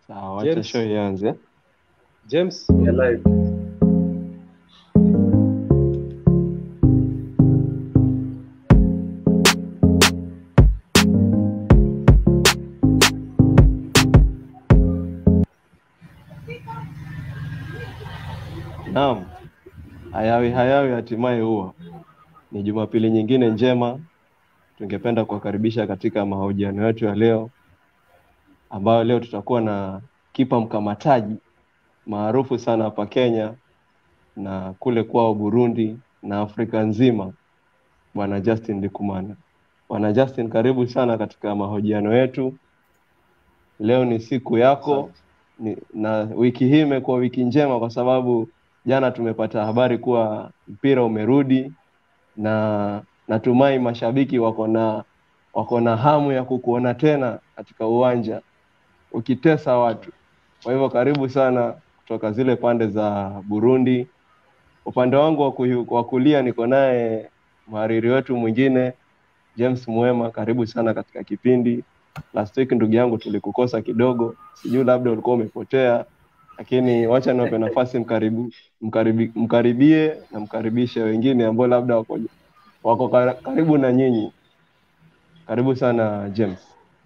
Sawa, wacha James. show ianze. James, Ya live. Naam, hayawi hayawi hatimaye huwa ni Jumapili nyingine njema. Tungependa kuwakaribisha katika mahojiano yetu ya leo, ambayo leo tutakuwa na kipa mkamataji maarufu sana hapa Kenya na kule kwao Burundi na Afrika nzima, Bwana Justin Likumana. Bwana Justin, karibu sana katika mahojiano yetu. Leo ni siku yako ni, na wiki hii imekuwa wiki njema kwa sababu jana tumepata habari kuwa mpira umerudi na natumai mashabiki wako na wako na hamu ya kukuona tena katika uwanja ukitesa watu. Kwa hivyo karibu sana kutoka zile pande za Burundi. Upande wangu wa kuyu- wa kulia niko naye mhariri wetu mwingine James Mwema, karibu sana katika kipindi. Last week ndugu yangu tulikukosa kidogo, sijui labda ulikuwa umepotea, lakini wacha niwape nafasi mkaribu, mkaribi, mkaribie na mkaribishe wengine ambao labda wako, wako kar- karibu na nyinyi. Karibu sana James.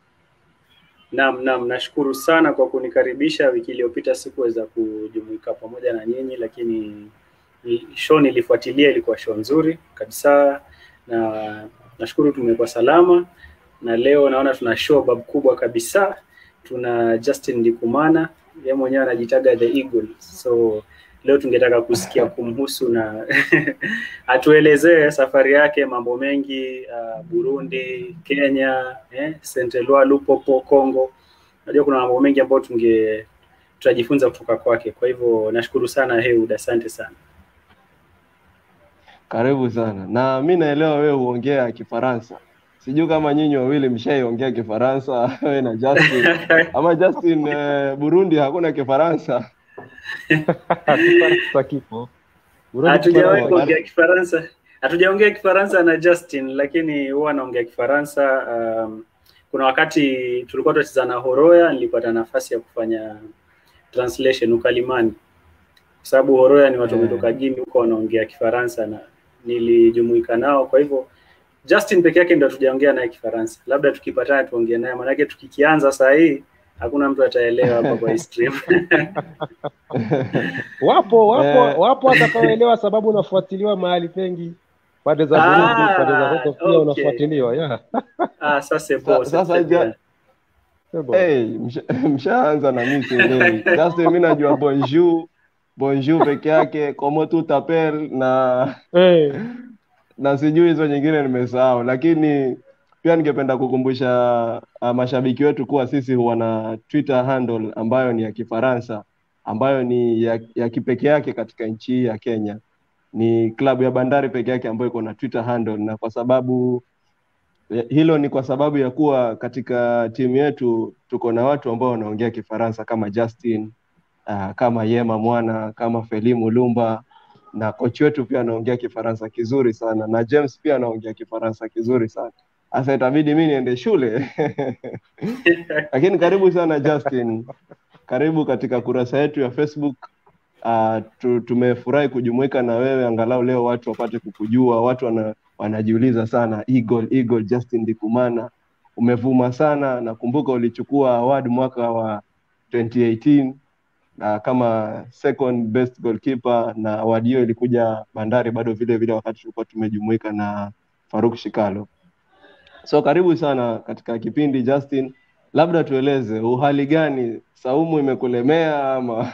Naam, naam, nashukuru sana kwa kunikaribisha. Wiki iliyopita sikuweza kujumuika pamoja na nyinyi, lakini ni- show nilifuatilia, ilikuwa show nzuri kabisa, na nashukuru tumekuwa salama, na leo naona tuna show bab kubwa kabisa. Tuna Justin Ndikumana, yeye mwenyewe anajitaga the Eagle, so leo tungetaka kusikia kumhusu na atuelezee safari yake, mambo mengi uh, Burundi, Kenya, eh, Saint Eloi, Lupopo, Congo. Najua kuna mambo mengi ambayo tunge tutajifunza kutoka kwake. Kwa hivyo nashukuru sana Heud, asante sana. Karibu sana. Na mi naelewa wewe huongea Kifaransa. Sijui kama nyinyi wawili mshaiongea Kifaransa wewe na Justin. Ama Justin eh, Burundi hakuna Kifaransa. Kifaransa kipo. Burundi Hatujawahi Kifaransa. kuongea Kifaransa, hatujaongea Kifaransa na Justin, lakini huwa anaongea Kifaransa. Um, kuna wakati tulikuwa tunacheza na Horoya, nilipata nafasi ya kufanya translation ukalimani, kwa sababu Horoya ni watu Eh. wametoka Guinea huko wanaongea Kifaransa na nilijumuika nao. Kwa hivyo Justin peke yake ndo hatujaongea naye Kifaransa, labda tukipatana tuongee naye, maanake tukikianza saa hii hakuna mtu ataelewa hapa kwa hii stream. Wapo wapo Eh. wapo watakaoelewa sababu unafuatiliwa mahali pengi. Pande za Ah, Burundi, pande za huko pia okay. unafuatiliwa. Yeah. Ah, sasa c'est Sa- bon, sasa c'est très ja- bien. Sebo. Hey, msha- mshaanza na mimi sielewi. Justin mi najua bonjour, bonjour peke yake, comment tu t'appelles na Eh, na sijui hizo nyingine nimesahau, lakini pia ningependa kukumbusha uh, mashabiki wetu kuwa sisi huwa na Twitter handle ambayo ni ya Kifaransa ambayo ni ya, ya kipekee yake katika nchi hii ya Kenya. Ni klabu ya Bandari peke yake ambayo iko na Twitter handle, na kwa sababu hilo ni kwa sababu ya kuwa katika timu yetu tuko na watu ambao wanaongea Kifaransa kama Justin uh, kama Yema Mwana, kama Felimu Lumba na kochi wetu pia anaongea Kifaransa kizuri sana na James pia anaongea Kifaransa kizuri sana. Sasa itabidi mi niende shule lakini karibu sana Justin, karibu katika kurasa yetu ya Facebook. Uh, tu, tumefurahi kujumuika na wewe angalau leo watu wapate kukujua. Watu wana, wanajiuliza sana Eagle, Eagle Justin Ndikumana, umevuma sana. Nakumbuka ulichukua award mwaka wa 2018 na kama second best goalkeeper, na award hiyo ilikuja Bandari bado vile vile wakati tulikuwa tumejumuika na Faruk Shikalo. So karibu sana katika kipindi Justin, labda tueleze uhali gani, saumu imekulemea ama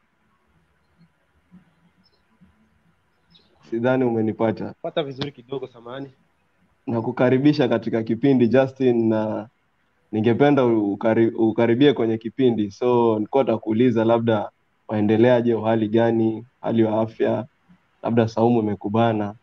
sidhani umenipata. pata vizuri kidogo samani. Na kukaribisha katika kipindi Justin, na ningependa ukari, ukaribie kwenye kipindi. So nilikuwa takuuliza labda waendeleaje, uhali gani, hali wa afya, labda saumu imekubana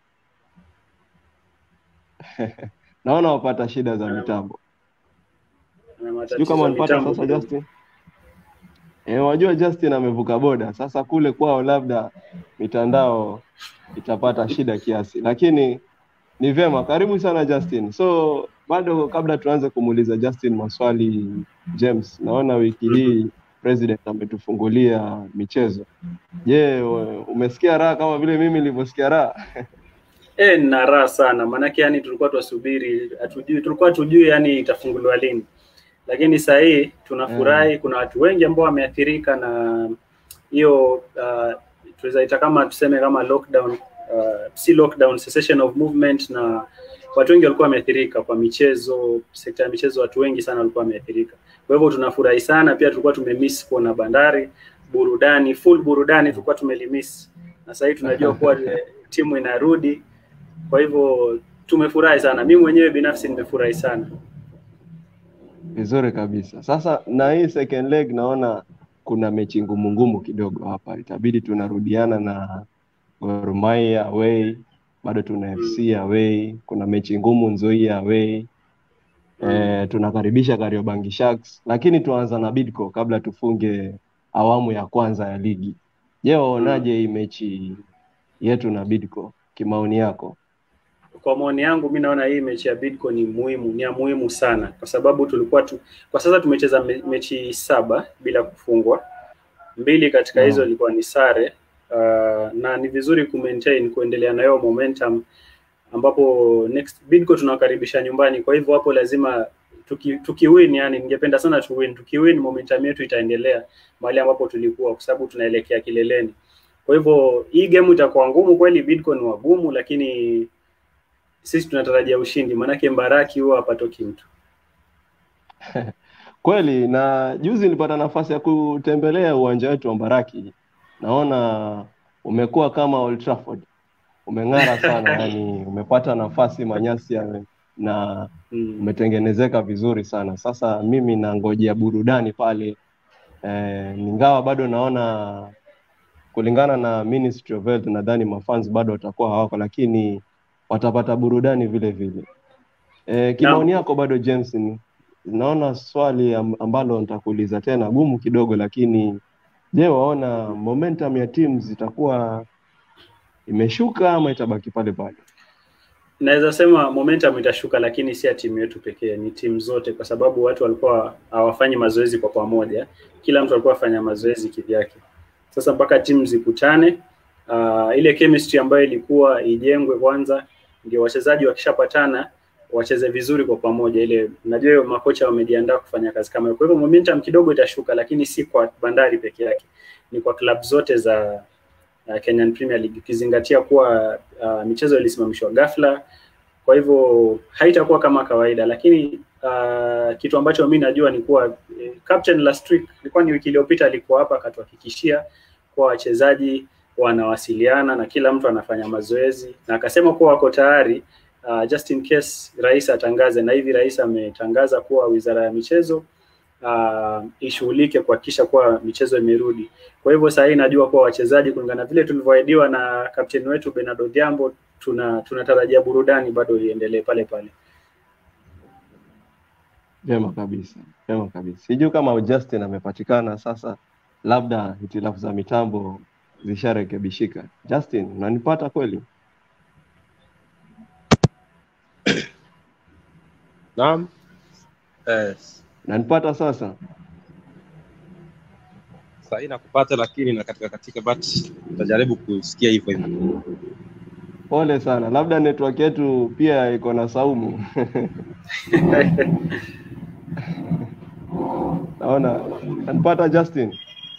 naona wapata shida za mitambo. Na Sijui matatizo kama ya wanipata mitambo sasa kidogo. Justin. Eh, wajua Justin amevuka boda sasa, kule kwao labda mitandao itapata shida kiasi, lakini ni vyema. Karibu sana Justin. So bado kabla tuanze kumuuliza Justin maswali, James, naona wiki hii president ametufungulia michezo. Je, u- umesikia raha kama vile mimi nilivyosikia raha? Eh, nina raha sana maanake yani tulikuwa twasubiri hatujui tulikuwa tujui yani itafunguliwa lini lakini saa hii tunafurahi kuna watu wengi ambao wameathirika na hiyo uh, tunaweza ita kama tuseme kama lockdown uh, si lockdown cessation of movement na watu wengi walikuwa wameathirika kwa michezo sekta ya michezo watu wengi sana walikuwa wameathirika kwa hivyo tunafurahi sana pia tulikuwa tumemiss kuona bandari burudani full burudani tulikuwa tumelimiss na sasa hivi tunajua kuwa eh, timu inarudi kwa hivyo tumefurahi sana mi mwenyewe binafsi nimefurahi sana Vizuri kabisa. Sasa na hii second leg naona kuna mechi ngumu ngumu kidogo hapa, itabidi tunarudiana na Gor Mahia away, bado tuna FC away, kuna mechi ngumu Nzoia away. E, tunakaribisha Kariobangi Sharks, lakini tuanza na Bidco kabla tufunge awamu ya kwanza ya ligi. Je, waonaje hii mechi yetu na Bidco kimaoni yako? kwa maoni yangu mi naona hii mechi ya Bidco ni muhimu ni ya muhimu sana kwa sababu tulikuwa tu, kwa sasa tumecheza me, mechi saba bila kufungwa mbili katika hizo Naam. ilikuwa ni sare uh, na ni vizuri ku maintain kuendelea na hiyo momentum ambapo next Bidco tunawakaribisha nyumbani kwa hivyo hapo lazima tuki, tukiwin yani ningependa sana tuwin tukiwin momentum yetu itaendelea mahali ambapo tulikuwa kwa sababu tunaelekea kileleni kwa hivyo hii game itakuwa ngumu kweli Bidco ni wagumu lakini sisi tunatarajia ushindi maanake Mbaraki huwa hapatoki mtu Kweli, na juzi nilipata nafasi ya kutembelea uwanja wetu wa Mbaraki. Naona umekuwa kama Old Trafford, umeng'ara sana yani, umepata nafasi, manyasi yame na mm. umetengenezeka vizuri sana. Sasa mimi nangojea burudani pale eh, ingawa bado naona kulingana na Ministry of Health nadhani mafans bado watakuwa hawako, lakini watapata burudani vile vile. E, kimaoni yako bado James, ni- naona swali am- ambalo nitakuuliza tena gumu kidogo, lakini je, waona momentum ya teams itakuwa imeshuka ama itabaki pale pale? naweza sema momentum itashuka lakini si ya timu yetu pekee ni timu zote kwa sababu watu walikuwa hawafanyi mazoezi kwa pamoja kila mtu alikuwa afanya mazoezi kivyake sasa mpaka timu zikutane uh, ile chemistry ambayo ilikuwa ijengwe kwanza ndio wachezaji wakishapatana wacheze vizuri kwa pamoja ile najua hiyo makocha wamejiandaa kufanya kazi kama hiyo kwa hivyo momentum kidogo itashuka lakini si kwa bandari peke yake ni kwa klabu zote za uh, Kenyan Premier League ukizingatia kuwa uh, michezo ilisimamishwa ghafla, kwa hivyo haitakuwa kama kawaida, lakini uh, kitu ambacho mi najua ni kuwa eh, captain last week ilikuwa ni wiki iliyopita alikuwa hapa akatuhakikishia kuwa wachezaji wanawasiliana na kila mtu anafanya mazoezi na akasema kuwa wako tayari uh, just in case rais atangaze, na hivi rais ametangaza kuwa wizara ya michezo uh, ishughulike kuhakikisha kuwa michezo imerudi. Kwa hivyo saa hii najua kuwa wachezaji kulingana vile tulivyoahidiwa na kapteni wetu Bernardo Odhiambo, tuna tunatarajia burudani bado iendelee pale pale. Vyema kabisa, vyema kabisa. Sijui kama Justin amepatikana sasa, labda hitilafu za mitambo zisharekebishika. Justin, unanipata kweli? Naam. Eh, Unanipata sasa? saa hii nakupata lakini na katika katika but utajaribu kusikia hivyo hivyo. Pole sana, labda network yetu pia iko na saumu. Naona unanipata Justin?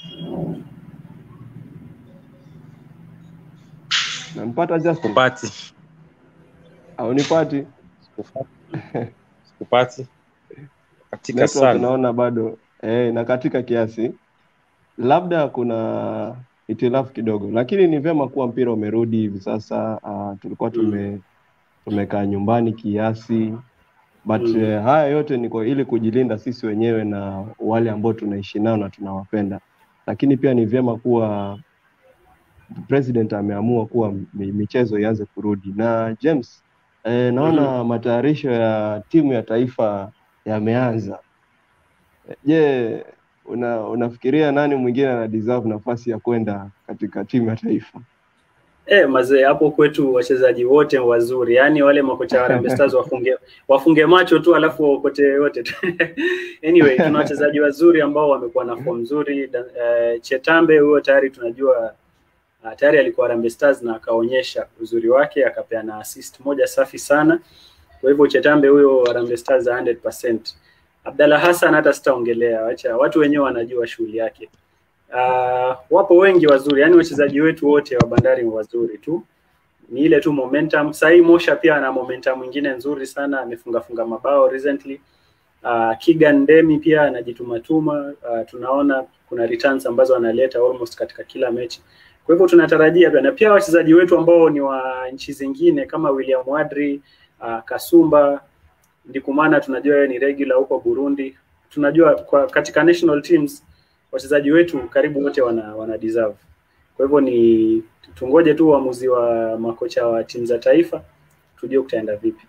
Unanipata Justin? Sikupati, Haunipati? sikupati, sikupati katika Network sana. naona bado eh, na katika kiasi, labda kuna hitilafu kidogo, lakini ni vyema kuwa mpira umerudi hivi sasa. Uh, tulikuwa tume tumekaa nyumbani kiasi but Mm. eh, haya yote ni kwa ili kujilinda sisi wenyewe na wale ambao tunaishi nao na tunawapenda, lakini pia ni vyema kuwa president ameamua kuwa mi- michezo ianze kurudi. Na James, eh, naona matayarisho ya timu ya taifa yameanza. Je, una, unafikiria nani mwingine ana deserve nafasi ya kwenda katika timu ya taifa? Eh, mazee hapo kwetu wachezaji wote wazuri, yaani wale makocha wa Harambee Stars wafunge wafunge macho tu alafu waokote yote tu. anyway, tuna wachezaji wazuri ambao wamekuwa na form nzuri. Da- eh, Chetambe huyo tayari tunajua uh, tayari alikuwa Harambee Stars na akaonyesha uzuri wake, akapeana assist moja safi sana. Kwa hivyo Chetambe huyo Harambee Stars 100%. Abdalla Hassan hata sitaongelea, wacha watu wenyewe wanajua shughuli yake. Uh, wapo wengi wazuri, yani wachezaji wetu wote wa Bandari ni wazuri tu, ni ile tu momentum. Sahii Mosha pia ana momentum mwingine nzuri sana, amefunga funga mabao recently. Uh, Kigan Demi pia anajitumatuma. Uh, tunaona kuna returns ambazo analeta almost katika kila mechi. Kwa hivyo tunatarajia pia na pia wachezaji wetu ambao ni wa nchi zingine kama William Wadri, uh, Kasumba, Ndikumana tunajua yeye ni regular huko Burundi. Tunajua kwa katika national teams wachezaji wetu karibu wote wana, wana deserve. Kwa hivyo ni tungoje tu uamuzi wa makocha wa timu za taifa tujue kutaenda vipi.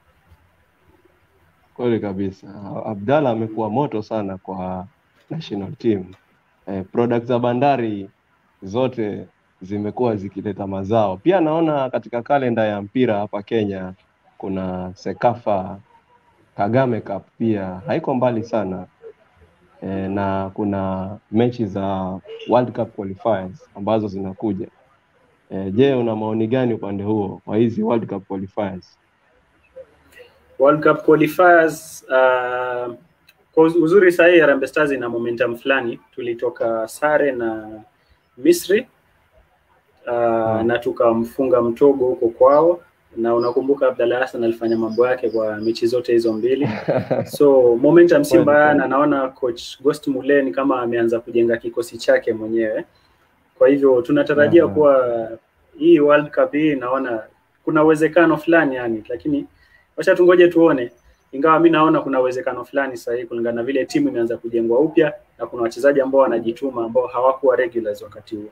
Kweli kabisa. Abdalla amekuwa moto sana kwa national team. Eh, products za Bandari zote zimekuwa zikileta mazao. Pia naona katika kalenda ya mpira hapa Kenya kuna Sekafa Kagame Cup pia haiko mbali sana. Eh, na kuna mechi za World Cup qualifiers ambazo zinakuja. Eh, je, una maoni gani upande huo wa hizi World Cup qualifiers? World Cup qualifiers uh, kwa uz- uzuri sahii Harambee Stars ina momentum fulani. Tulitoka sare na Misri uh, Mm. na tukamfunga mtogo huko kwao, na unakumbuka Abdalla Hassan alifanya mambo yake kwa mechi zote hizo mbili. so momentum si Kweli, mbaya, kweli. na naona coach Ghost Mulee ni kama ameanza kujenga kikosi chake mwenyewe. Kwa hivyo tunatarajia Aha. kuwa hii World Cup hii naona kuna uwezekano fulani yani, lakini wacha tungoje tuone, ingawa mi naona kuna uwezekano fulani sahihi kulingana na vile timu imeanza kujengwa upya na kuna wachezaji ambao wanajituma ambao hawakuwa regulars wakati huo.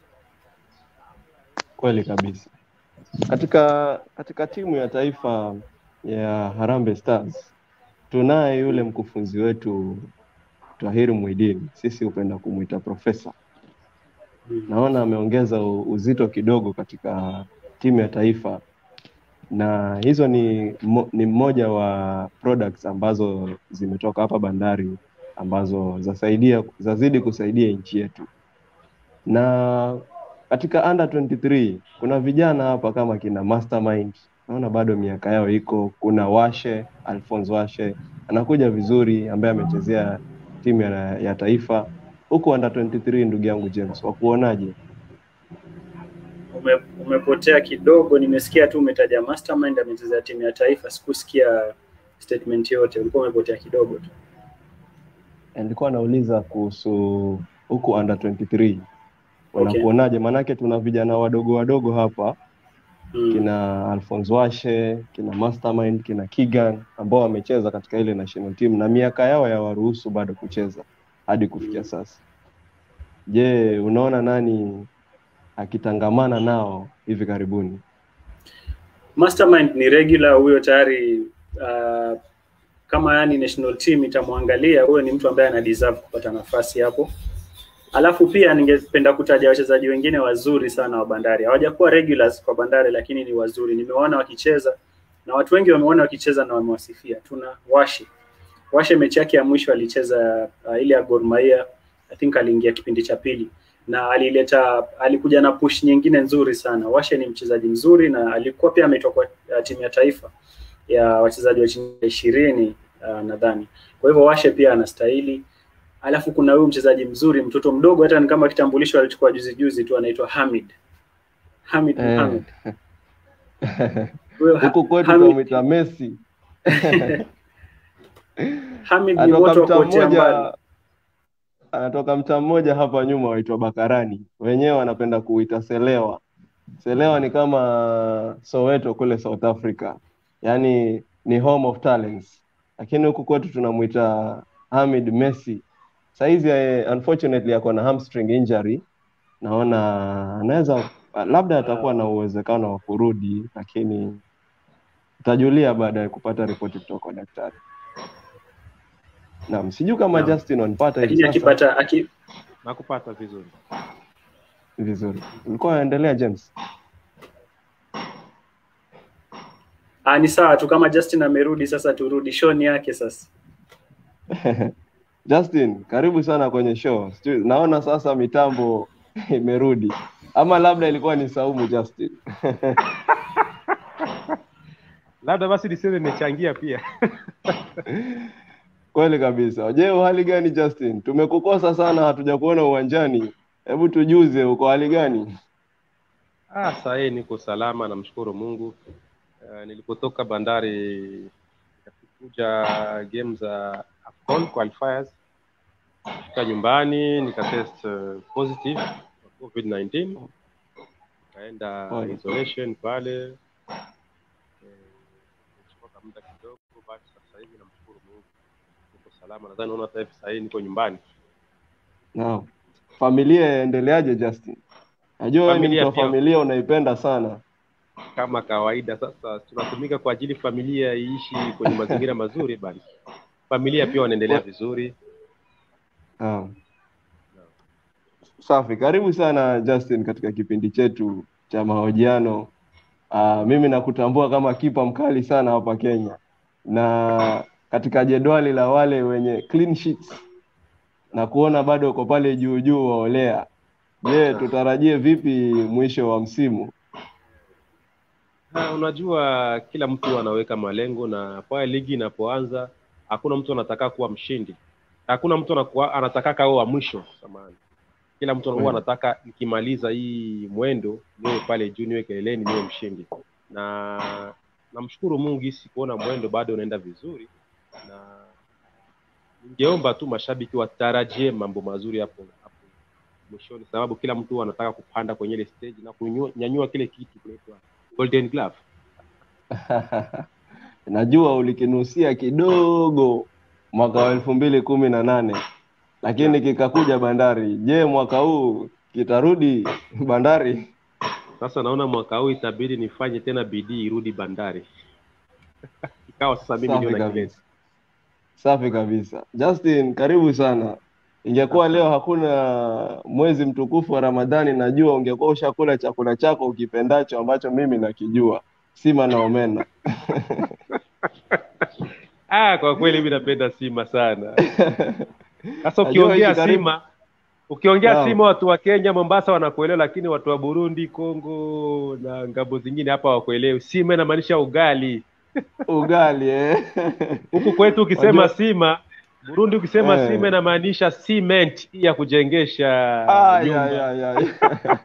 Kweli kabisa. Katika katika timu ya taifa ya Harambee Stars tunaye yule mkufunzi wetu Tahir Muidin, sisi hupenda kumwita profesa. Mm. Naona ameongeza u- uzito kidogo katika timu ya taifa, na hizo ni mo, ni mmoja wa products ambazo zimetoka hapa Bandari ambazo zasaidia zazidi kusaidia nchi yetu na katika under 23 kuna vijana hapa kama kina Mastermind, naona bado miaka yao iko. Kuna Washe, Alphonse Washe anakuja vizuri, ambaye amechezea timu ya, ya taifa huku under 23. Ndugu yangu James, wakuonaje? Ume, umepotea kidogo, nimesikia tu umetaja Mastermind amechezea timu ya taifa, sikusikia statement yote, ulikuwa umepotea kidogo tu. Nilikuwa nauliza kuhusu huku under 23 Okay. wanakuonaje? Maanake tuna vijana wadogo wadogo hapa Mm. kina Alphonse Washe, kina Mastermind, kina Kigan ambao wamecheza katika ile national team na miaka yao ya waruhusu bado kucheza hadi kufikia sasa. Je, unaona nani akitangamana nao hivi karibuni? Mastermind ni regular huyo tayari uh, kama yani national team itamwangalia huyo ni mtu ambaye ana deserve kupata nafasi hapo. Alafu pia ningependa kutaja wachezaji wengine wazuri sana wa Bandari. Hawajakuwa regulars kwa Bandari lakini ni wazuri. Nimewaona wakicheza na watu wengi wameona wakicheza na wamewasifia. Tuna Washe. Washe mechi yake ya mwisho alicheza uh, ile ya Gor Mahia. I think aliingia kipindi cha pili na alileta alikuja na push nyingine nzuri sana. Washe ni mchezaji mzuri na alikuwa pia ametoka uh, timu ya taifa ya wachezaji wa chini ya ishirini uh, nadhani. Kwa hivyo Washe pia anastahili. Alafu kuna huyu mchezaji mzuri, mtoto mdogo, hata ni kama kitambulisho alichukua juzi juzi tu, anaitwa Hamid Hamid Eh. Mohamed. Huyo Ha- Huku kwetu Hamid- tunamwita Messi. Hamid ni Anatoka moto wa mtaa kuotea mbali. mmoja, anatoka mtaa mmoja hapa nyuma waitwa Bakarani, wenyewe wanapenda kuita Selewa. Selewa ni kama Soweto kule South Africa, yaani ni home of talents, lakini huku kwetu tunamwita Hamid Messi. Saizi eh, unfortunately ako na hamstring injury, naona anaweza labda atakuwa na uwezekano wa kurudi, lakini tutajulia baada ya kupata ripoti kutoka kwa daktari. Naam, sijui kama Naam. Justin wanipata hivi Lakini sasa akipata aki, nakupata vizuri vizuri. Ulikuwa unaendelea James? Ah, ni sawa tu kama Justin amerudi sasa turudi show ni yake sasa. Justin, karibu sana kwenye show. Sijui- Naona sasa mitambo imerudi, ama labda ilikuwa ni Saumu Justin. Labda basi niseme nimechangia pia. Kweli kabisa. Je, uhali gani Justin? Tumekukosa sana, hatujakuona uwanjani. Hebu tujuze, uko hali gani? Ah, saa hii niko salama, namshukuru Mungu. Uh, nilipotoka Bandari nikakuja game za AFCON qualifiers, fika nyumbani nikatest uh, positive kwa COVID-19, nikaenda Pole. isolation pale eh, nilichukua muda kidogo, but sasa hivi namshukuru Mungu niko salama. Nadhani unaona sasa hivi saa hii niko nyumbani. Naam. Familia yaendeleaje Justin? Najua wewe ni Familia mtu wa pia. familia unaipenda sana. kama kawaida sasa tunatumika kwa ajili familia iishi kwenye mazingira mazuri bali familia pia wanaendelea vizuri Naam. Safi, karibu sana Justin katika kipindi chetu cha mahojiano. Uh, mimi nakutambua kama kipa mkali sana hapa Kenya, na katika jedwali la wale wenye clean sheets na kuona bado uko pale juu juu waolea. Je, tutarajie vipi mwisho wa msimu? na unajua kila mtu anaweka malengo na pale ligi inapoanza hakuna mtu anataka kuwa mshindi hakuna mtu anakuwa, anataka kawe wa mwisho samani kila mtu huwa Kweli. anataka nikimaliza hii mwendo niwe pale juu niwe keleleni niwe mshindi na namshukuru mungu hisi kuona mwendo bado unaenda vizuri na ningeomba tu mashabiki watarajie mambo mazuri hapo hapo mwishoni sababu kila mtu anataka kupanda kwenye ile stage na kunyanyua kile kitu kinaitwa golden glove Najua ulikinusia kidogo mwaka wa elfu mbili kumi na nane lakini kikakuja Bandari. Je, mwaka huu kitarudi Bandari? sasa naona mwaka huu itabidi nifanye tena bidii irudi bandari ikawa sasa mimi Safi ndio nakileta kabisa, safi kabisa. Justin, karibu sana. Ingekuwa leo hakuna mwezi mtukufu wa Ramadhani, najua ungekuwa ushakula chakula chako ukipendacho ambacho mimi nakijua, sima na omena. ah kwa kweli mimi napenda sima sana sasa Najua ukiongea hiki karibu- sima ukiongea Naam. sima watu wa kenya mombasa wanakuelewa lakini watu wa burundi congo na ngambo zingine hapa hawakuelewi sima inamaanisha ugali Ugali eh? huku kwetu ukisema Wajua- sima burundi ukisema Eh. sima inamaanisha cement hii ya kujengesha Ah, ya, nyumba ya, ya, ya.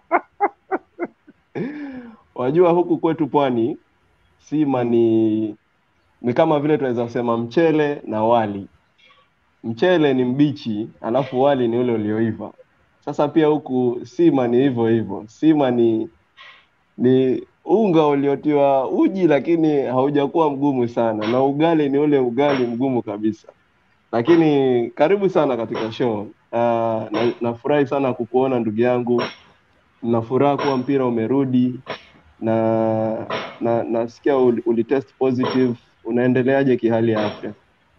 Wajua huku kwetu pwani sima ni ni kama vile tunaweza kusema mchele na wali. Mchele ni mbichi, alafu wali ni ule ulioiva. Sasa pia huku sima ni hivyo hivyo. Sima ni ni unga uliotiwa uji lakini haujakuwa mgumu sana, na ugali ni ule ugali mgumu kabisa. Lakini karibu sana katika show. Uh, na, nafurahi sana kukuona ndugu yangu, na furaha kuwa mpira umerudi na na nasikia uli, ulitest positive. Unaendeleaje kihali ya afya?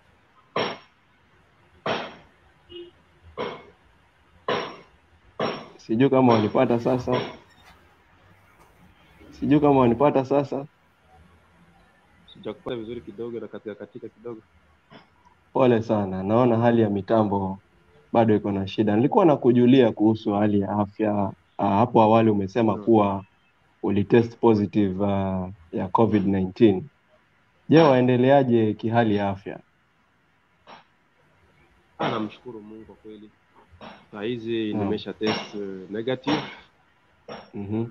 Sijui kama wanipata sasa, sijui kama wanipata sasa. sijakupata vizuri kidogo na katika katika kidogo Pole sana, naona hali ya mitambo bado iko na shida. Nilikuwa nakujulia kuhusu hali ya afya. Uh, hapo awali umesema Mm. kuwa ulitest positive uh, ya COVID-19. Je, waendeleaje kihali ya afya? Ah, namshukuru mungu kwa kweli saa hizi Naam. nimesha test uh, negative Mhm.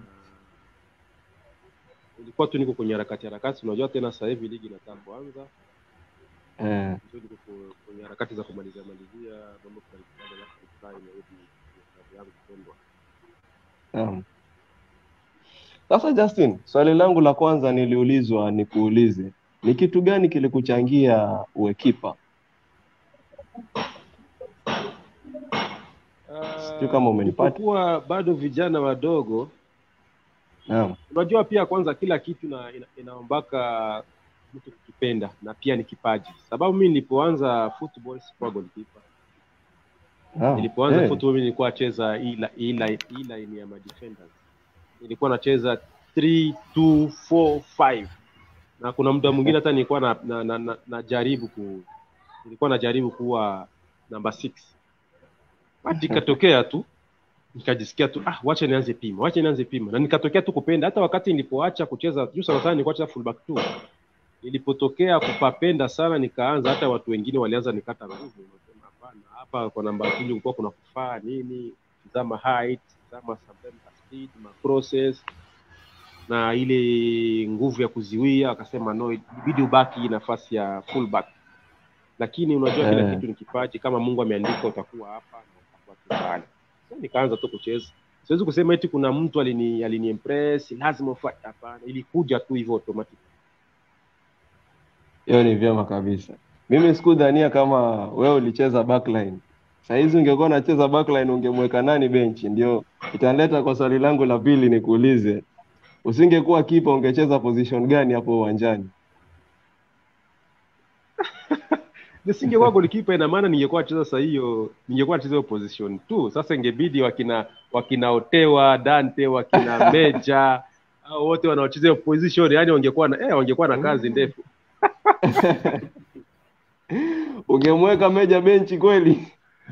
ilikuwa tu niko kwenye harakati harakati unajua tena sasa hivi ligi inataka kuanza Eh, so niko ku- kwenye harakati za kumalizia malizia mambo fulani fulani alafu nifurahi nirudi kwenye klabu yangu pendwa naam. Sasa Justin, swali langu la kwanza niliulizwa nikuulize, ni kitu gani kilikuchangia uwe kipa? Sijui kama umenipata. kuwa bado vijana wadogo Naam. unajua pia kwanza kila kitu na ina, inaombaka mtu kukipenda na pia ni kipaji sababu mi nilipoanza football sikuwa goalkeeper Naam. nilipoanza Eh, football mimi nilikuwa nacheza hii la- hii la- hii line ya madefenders nilikuwa nacheza 3 2 4 5 na kuna muda mwingine hata nilikuwa na, na, na, na, najaribu ku nilikuwa najaribu kuwa namba six basi ikatokea tu nikajisikia tu ah, wacha nianze pima, wacha nianze pima, na nikatokea tu kupenda. Hata wakati nilipoacha kucheza juu sana sana, nilikuwa nacheza fullback tu, nilipotokea kupapenda sana, nikaanza hata watu wengine walianza nikata nguvu, nasema hapana, hapa kwa namba mbili kulikuwa kuna kufaa nini, tizama height, tizama sometimes speed, ma crosses na ile nguvu ya kuziwia. Akasema no, ibidi ubaki nafasi ya fullback, lakini unajua kila Eh. kitu ni kipaji. Kama Mungu ameandika utakuwa hapa na utakuwa tu pale. So, nikaanza tu kucheza. Siwezi kusema eti kuna mtu alini alini impress lazima ufanye. Hapana, ilikuja tu hivyo automatic. Hiyo ni vyema kabisa. Mimi sikudhania kama wewe ulicheza backline. Sahizi ungekuwa unacheza backline ungemweka nani benchi? Ndio itanileta kwa swali langu la pili nikuulize, usingekuwa kipa ungecheza position gani hapo uwanjani? Nisingekuwa golikipa, ina maana ningekuwa nacheza saa hiyo, ningekuwa nacheza hiyo position tu. Sasa ingebidi wakina wakina Otewa, Dante, wakina Meja au wote wanaocheza hiyo position, yani wangekuwa na eh, wangekuwa na kazi ndefu. Ungemweka Meja benchi kweli?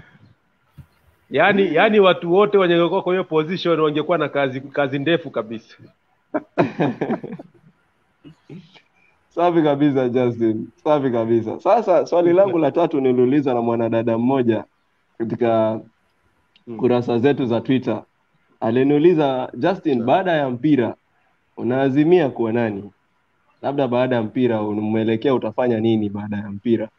yani yani watu wote wangekuwa kwa hiyo position wangekuwa na kazi kazi ndefu kabisa Safi kabisa Justin, safi kabisa. Sasa swali langu la tatu niliuliza na mwanadada mmoja katika Mm. kurasa zetu za Twitter. Aliniuliza, Justin, baada ya mpira unaazimia kuwa nani? Labda baada ya mpira umeelekea utafanya nini baada ya mpira?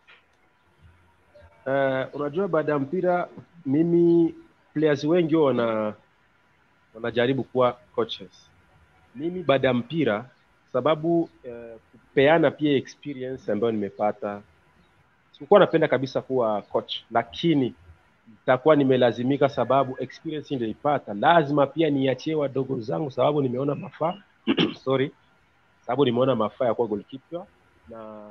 uh, unajua baada ya mpira mimi players wengi huwa wana wanajaribu kuwa coaches mimi baada ya mpira sababu uh, kupeana pia experience ambayo nimepata sikukuwa napenda kabisa kuwa coach lakini nitakuwa nimelazimika sababu experience niliipata lazima pia niachie wadogo zangu sababu nimeona mafaa sorry sababu nimeona mafaa ya kuwa goalkeeper na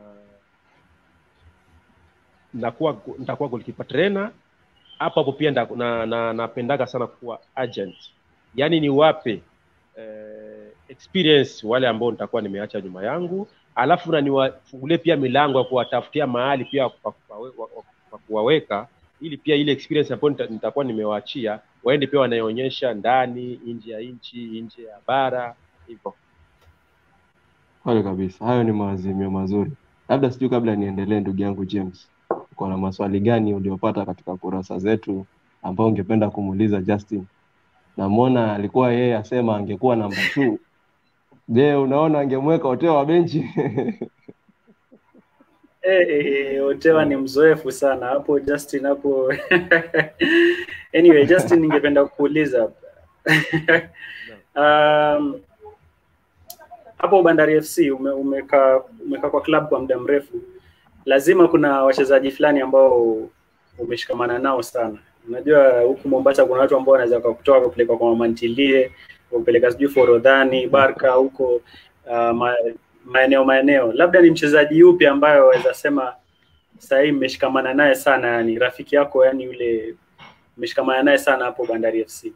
nakuwa nitakuwa goalkeeper trainer hapo hapo pia nda- na, na, napendaga sana kuwa agent yaani niwape eh, experience wale ambao nitakuwa nimeacha nyuma yangu alafu na niwafungulie pia milango ya kuwatafutia mahali pia pa kupawe- wa- wa- pa kuwaweka ili pia ile experience ambayo nita- nitakuwa nimewaachia waende pia wanaonyesha ndani nje ya nchi nje ya bara hivyo Kweli kabisa, hayo ni maazimio mazuri. Labda sijui, kabla niendelee, ndugu yangu James, uko na maswali gani uliopata katika kurasa zetu ambao ungependa kumuuliza Justin? Namwona alikuwa yeye asema angekuwa namba 2. Je, unaona angemweka Oteo wa benchi? Eh, eh, Otewa ni mzoefu sana hapo Justin hapo. anyway, Justin ningependa kukuuliza um, hapo Bandari FC ume, umekaa umekaa kwa club kwa muda mrefu, lazima kuna wachezaji fulani ambao umeshikamana nao sana. Unajua huku Mombasa kuna watu ambao wanaweza kukutoa kupeleka kwa mamantilie, kupeleka sijui Forodhani, Barka huko uh, ma, maeneo maeneo. Labda ni mchezaji yupi ambayo waweza sema sasa hii mmeshikamana naye sana, yani rafiki yako, yani yule mmeshikamana naye sana hapo Bandari FC?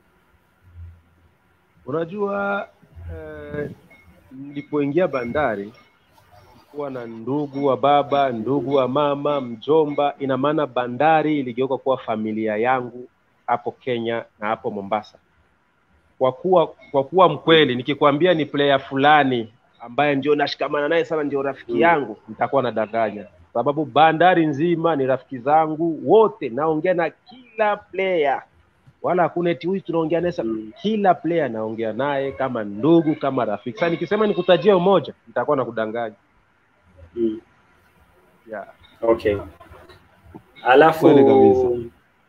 unajua eh, nilipoingia bandari kuwa na ndugu wa baba ndugu wa mama mjomba ina maana bandari iligeuka kuwa familia yangu hapo kenya na hapo mombasa kwa kuwa kwa kuwa mkweli nikikwambia ni player fulani ambaye ndio nashikamana naye sana ndio rafiki Mm. yangu nitakuwa nadanganya sababu bandari nzima ni rafiki zangu wote naongea na kila player wala hakuna eti huyu tunaongea naye sana Mm. kila player naongea naye kama ndugu kama rafiki sasa nikisema nikutajia umoja nitakuwa nakudanganya Mm. yeah. Okay. Alafu Kweli kabisa.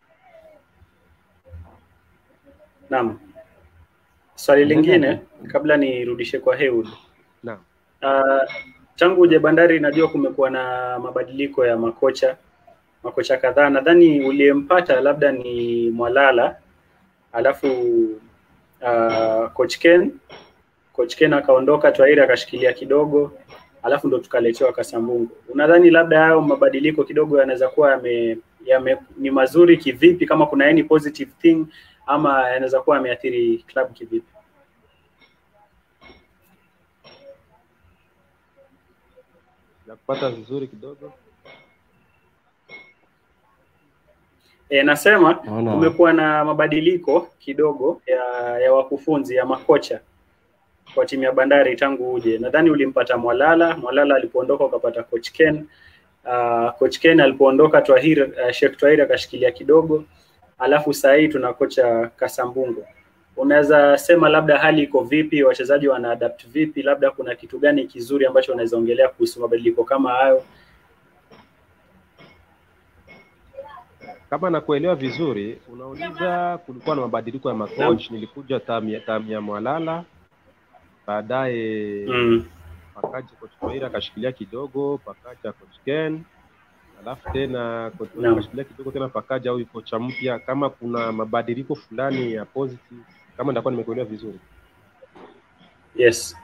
Naam. Swali Endelea lingine tu. kabla nirudishe kwa Heud. Naam. Uh, tangu uje Bandari najua kumekuwa na mabadiliko ya makocha makocha kadhaa. Nadhani uliyempata labda ni Mwalala, alafu uh, coach Ken coach Ken akaondoka, Twairi akashikilia kidogo, alafu ndo tukaletewa Kasambungu. Unadhani labda hayo mabadiliko kidogo yanaweza kuwa yame, yame, ni mazuri kivipi, kama kuna any positive thing ama yanaweza kuwa yameathiri club kivipi? Uh, unajua uh, nilipoingia bandari sikuwa napenda kabisa kuwa coaches mimi baada ya mpira sababu uh, kupeana pia experience ambayo nimepata sikukuwa napenda kabisa kuwa coach lakini nitakuwa nimelazimika sababu experience niliipata lazima pia niachie wadogo zangu sababu nimeona mafaa ya kuwa goalkeeper na nakupata vizuri kidogo E, nasema Naona kumekuwa na mabadiliko kidogo ya, ya wakufunzi ya makocha kwa timu ya Bandari tangu uje. Nadhani ulimpata Mwalala, Mwalala alipoondoka ukapata coach Ken. Uh, coach Ken alipoondoka Twahir, uh, Sheikh Twahir akashikilia kidogo, alafu saa hii tuna kocha Kasambungo. Unaweza sema labda hali iko vipi, wachezaji wana adapt vipi, labda kuna kitu gani kizuri ambacho unaweza ongelea kuhusu mabadiliko kama hayo? kama nakuelewa vizuri unauliza kulikuwa na mabadiliko ya macoach nilikuja tam ya, tam ya mwalala baadaye Mm. pakaja coach Maira akashikilia kidogo pakaja coach Ken alafu tena coach Maira Naam. akashikilia kidogo tena pakaja huyu kocha mpya kama kuna mabadiliko fulani ya positive kama nitakuwa nimekuelewa vizuri Yes.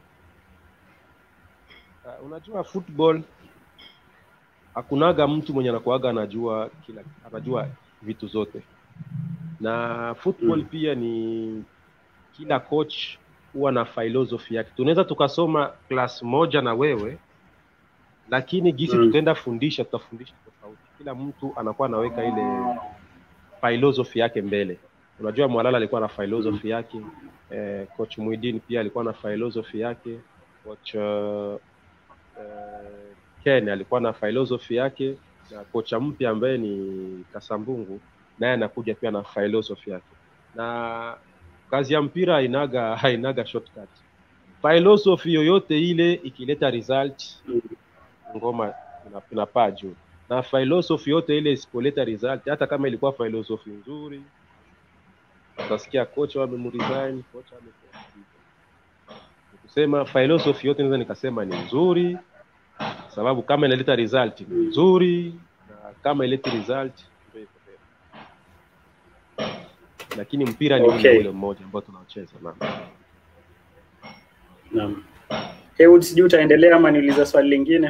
uh, unajua football hakunaga mtu mwenye anakuaga anajua kila anajua vitu zote na football Mm. pia ni kila coach huwa na philosophy yake tunaweza tukasoma class moja na wewe lakini gisi Mm. tutaenda fundisha tutafundisha tofauti kila mtu anakuwa anaweka ile philosophy yake mbele unajua mwalala alikuwa na philosophy yake eh, coach Muidin pia alikuwa na philosophy yake coach uh, eh, Ken alikuwa na philosophy yake na kocha mpya ambaye ni Kasambungu naye anakuja pia na philosophy yake na kazi ya mpira hainaga hainaga shortcut philosophy yoyote ile ikileta result Mm. ngoma ina- inapaa juu na philosophy yote ile isipoleta result hata kama ilikuwa philosophy nzuri utasikia kocha wamemresign kocha ame kusema philosophy yote naweza nikasema ni nzuri sababu kama inaleta result ni nzuri na kama ileti result ndio iko tena. lakini mpira ni Okay. ule ule mmoja ambao tunaocheza na Naam. Heywood, sijui utaendelea ama niuliza swali lingine?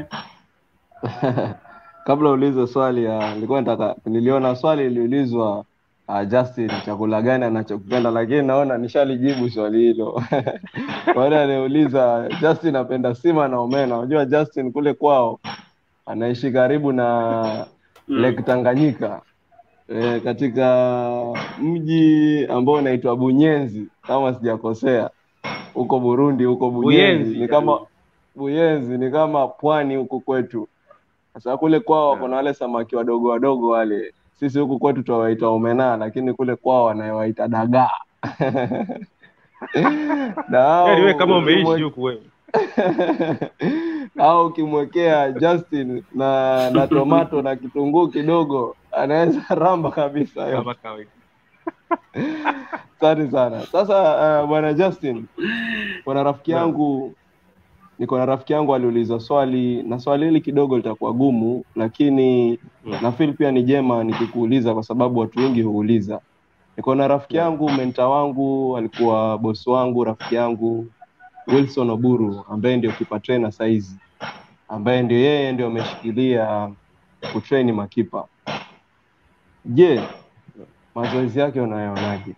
kabla ulize swali ya nilikuwa nataka niliona swali iliulizwa uh, Justin chakula gani anachokipenda lakini naona nishalijibu swali hilo wale aliuliza Justin apenda sima na omena unajua Justin kule kwao anaishi karibu na Mm. Lake Tanganyika e, katika mji ambao unaitwa Bunyenzi kama sijakosea huko Burundi huko Bunyenzi, Buyenzi, ni kama Buyenzi ni kama pwani huku kwetu. Sasa kule kwao wako na wale samaki wadogo wadogo wale, sisi huku kwetu tuwawaita omena, lakini kule kwao wanawaita dagaa na hao Yaani wewe kama umeishi ukimwe- huku wewe au ukimwekea Justin na na tomato na kitunguu kidogo anaweza ramba kabisa hiyo. kama kawaida Asante sana. Sasa uh, bwana Justin, kuna rafiki Naam. yangu niko na rafiki yangu aliuliza swali na swali hili kidogo litakuwa gumu, lakini Mm. na feel pia ni jema nikikuuliza kwa sababu watu wengi huuliza. Niko na rafiki Naam. yangu, menta wangu, alikuwa bosi wangu, rafiki yangu Wilson Oburu ambaye ndio kipa trainer saizi, ambaye ndio yeye ndio ameshikilia kutrain makipa. Je, mazoezi yake unayaonaje?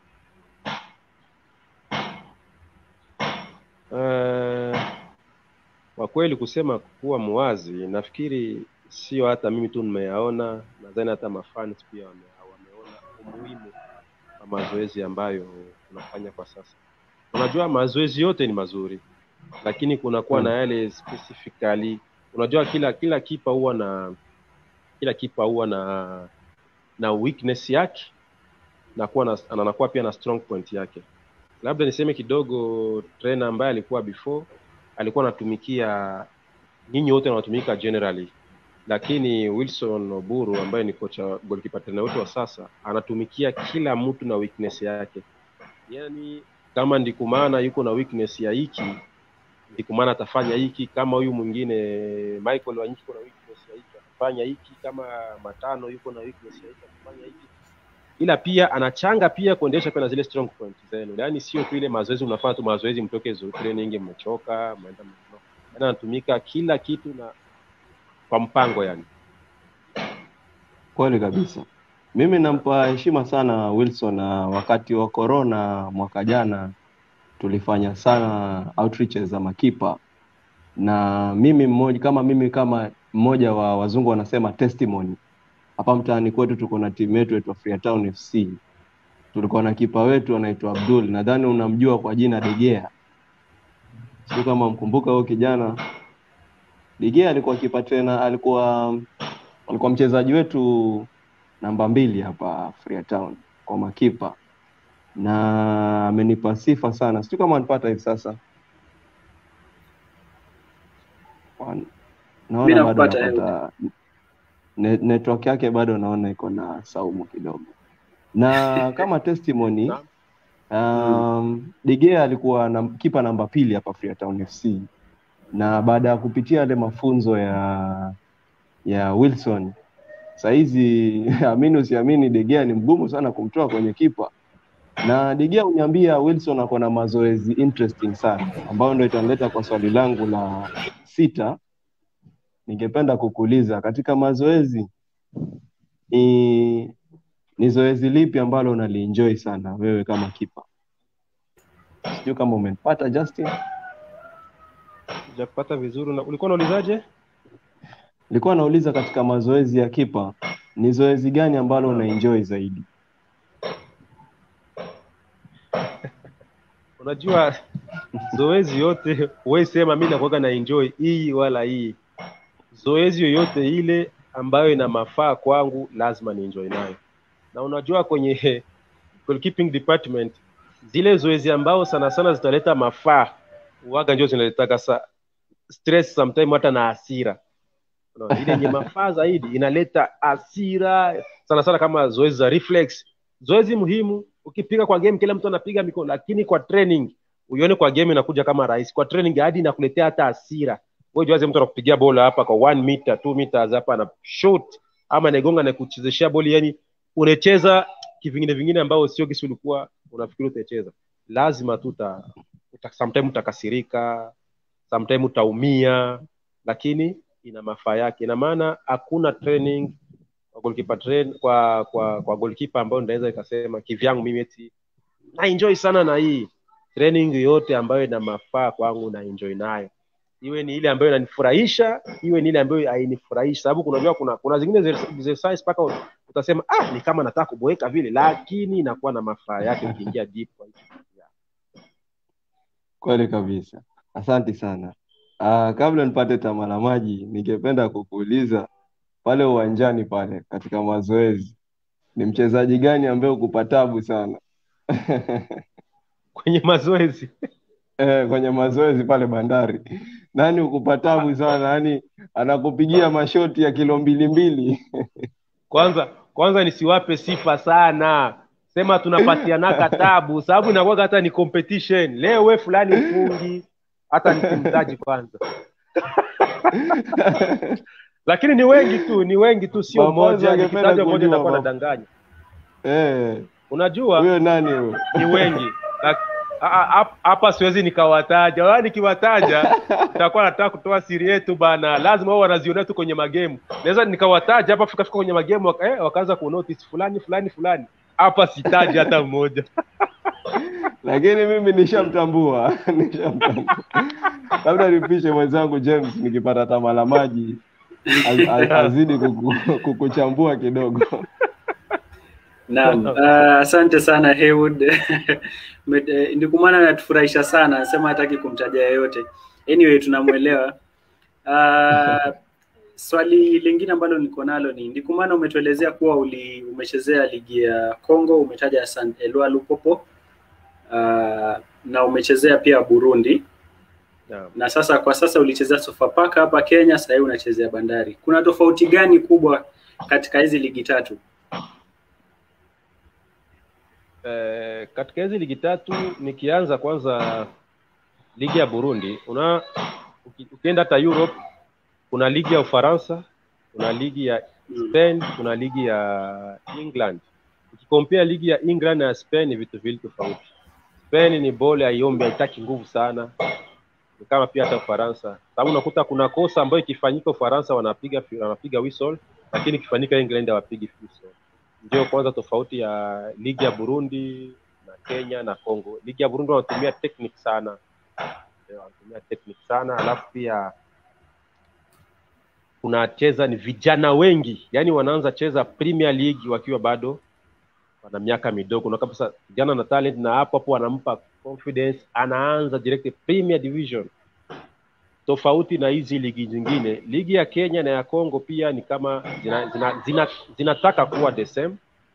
Eh, kwa kweli kusema kuwa muwazi nafikiri sio hata mimi tu nimeyaona nadhani hata mafans pia wame, wameona umuhimu wa mazoezi ambayo tunafanya kwa sasa unajua mazoezi yote ni mazuri lakini kunakuwa na yale specifically unajua kila kila kipa huwa na kila kipa huwa na na weakness yake na kuwa na, anakuwa pia na strong point yake labda niseme kidogo trainer ambaye alikuwa before alikuwa anatumikia nyinyi wote wanatumika generally lakini Wilson Oburu ambaye ni kocha goalkeeper trainer wetu wa sasa anatumikia kila mtu na weakness yake yani kama ndikumana yuko na weakness ya hiki ndikumana atafanya hiki kama huyu mwingine Michael Wanyiki yuko na weakness ya hiki atafanya hiki kama matano yuko na weakness ya hiki atafanya hiki ila pia anachanga pia kuendesha pia na zile strong point zenu yaani sio tu ile mazoezi unafanya tu mazoezi mtoke zo- training mmechoka mnaenda mno yaani anatumika kila kitu na kwa mpango yani Kweli kabisa. Mimi nampa heshima sana Wilson, na wakati wa corona mwaka jana tulifanya sana outreaches za makipa na mimi mmoja kama mimi kama mmoja wa wazungu wanasema testimony hapa mtaani kwetu tuko na timu yetu yetu Freetown FC tulikuwa na kipa wetu anaitwa Abdul nadhani unamjua kwa jina De Gea sio kama mkumbuka huyo kijana De Gea alikuwa kipa tena alikuwa alikuwa mchezaji wetu namba mbili hapa Freetown kwa makipa na amenipa sifa sana sijui kama anipata hivi sasa Wan- Mimi naona bado nakupata, napata ne, network yake bado naona iko na saumu kidogo na kama testimony um, De Gea alikuwa na, kipa namba pili hapa Freetown FC na baada ya kupitia yale mafunzo ya ya Wilson sahizi amini usiamini De Gea ni mgumu sana kumtoa kwenye kipa na De Gea uniambia Wilson ako na mazoezi interesting sana ambayo ndo itanileta kwa swali langu la sita ningependa kukuuliza katika mazoezi ni, ni zoezi lipi ambalo unalienjoy sana wewe kama kipa sijui kama umenipata Justin Sijakupata vizuri. Na ulikuwa unaulizaje? nilikuwa nauliza katika mazoezi ya kipa ni zoezi gani ambalo unaenjoy zaidi Unajua zoezi yote huwezi sema mi nakuwaga na enjoy hii wala hii. Zoezi yoyote ile ambayo ina mafaa kwangu lazima ni enjoy nayo. Na unajua kwenye goalkeeping department zile zoezi ambao sana sana zitaleta mafaa uwaga ndio zinaletaka sa stress sometime hata na hasira. Unaona, ile yenye mafaa zaidi inaleta hasira sana sana kama zoezi za reflex. Zoezi muhimu ukipiga kwa game kila mtu anapiga mikono, lakini kwa training uione kwa game inakuja kama rahisi. Kwa training hadi inakuletea hata hasira. Wewe juaze mtu anakupigia bola hapa kwa 1 meter 2 meters hapa na shoot ama anagonga na kuchezeshea boli, yani unacheza kivingine vingine ambao sio kisi ulikuwa unafikiri utacheza. Lazima tu uta, uta sometime utakasirika, sometime utaumia, lakini ina mafaa yake. Ina maana hakuna training kwa goalkeeper train kwa kwa kwa goalkeeper ambayo ndaweza ikasema kivyangu mimi eti na enjoy sana na hii training yote ambayo ina mafaa kwangu na enjoy nayo iwe ni ile ambayo inanifurahisha iwe ni ile ambayo hainifurahishi sababu kunajua kuna kuna zingine ze- exercise mpaka utasema ah ni kama nataka kuboeka vile lakini inakuwa na mafaa yake ukiingia deep kwa hiyo. kweli kabisa asante sana uh, kabla nipate tama la maji ningependa kukuuliza pale uwanjani pale katika mazoezi ni mchezaji gani ambaye ukupa tabu sana kwenye mazoezi eh, kwenye mazoezi pale bandari nani ukupa tabu sana yani anakupigia mashoti ya kilo mbili mbili kwanza kwanza nisiwape sifa sana sema tunapatianaka tabu sababu inakuwaga hata ni competition leo we fulani mfungi hata nisimtaji kwanza lakini ni wengi tu ni wengi tu sio Mamoza mmoja angependa nikitaja mmoja kujua, nitakuwa Mam- nadanganya eh, unajua huyo nani huyo ni wengi Lak- a- a- hap- hapa siwezi nikawataja wala nikiwataja nitakuwa nataka kutoa siri yetu bana lazima wao wanazionea tu kwenye magemu naweza nikawataja hapa fika fika kwenye magemu waka, eh, wakaanza kunotice fulani fulani fulani hapa sitaji hata mmoja lakini mimi nishamtambua nishamtambua labda nipishe mwenzangu james nikipata tama la maji az- az- azidi kuku- kukuchambua kidogo Naam, uh, asante sana Haywood. Met- eh, Ndikumana anatufurahisha sana, anasema hataki kumtaja yeyote. Anyway, tunamwelewa. Uh, swali lingine ambalo niko nalo ni Ndikumana, umetuelezea kuwa uli, umechezea ligi ya Congo, umetaja San Eloi Lupopo uh, na umechezea pia Burundi Naam. na sasa kwa sasa ulichezea Sofapaka hapa Kenya, sasa hivi unachezea Bandari. Kuna tofauti gani kubwa katika hizi ligi tatu? eh, katika hizi ligi tatu nikianza kwanza ligi ya Burundi una uki- ukienda hata Europe kuna ligi ya Ufaransa kuna ligi ya Spain kuna ligi ya England ukikompea ligi ya England na ya Spain ni vitu viwili tofauti Spain ni bole haiombi haitaki nguvu sana ni kama pia hata Ufaransa sababu unakuta kuna kosa ambayo ikifanyika Ufaransa wanapiga wanapiga whistle lakini ikifanyika England hawapigi whistle ndio kwanza tofauti ya ligi ya Burundi na Kenya na Congo. Ligi ya Burundi wanatumia technique sana, eh, wanatumia technique sana, alafu pia kunacheza ni vijana wengi, yani wanaanza cheza Premier League wakiwa bado wana miaka midogo, na kabisa vijana na talent, na hapo hapo wanampa confidence, anaanza direct Premier Division, tofauti na hizi ligi zingine. Ligi ya Kenya na ya Congo pia ni kama zina, zina, zina, zinataka kuwa the same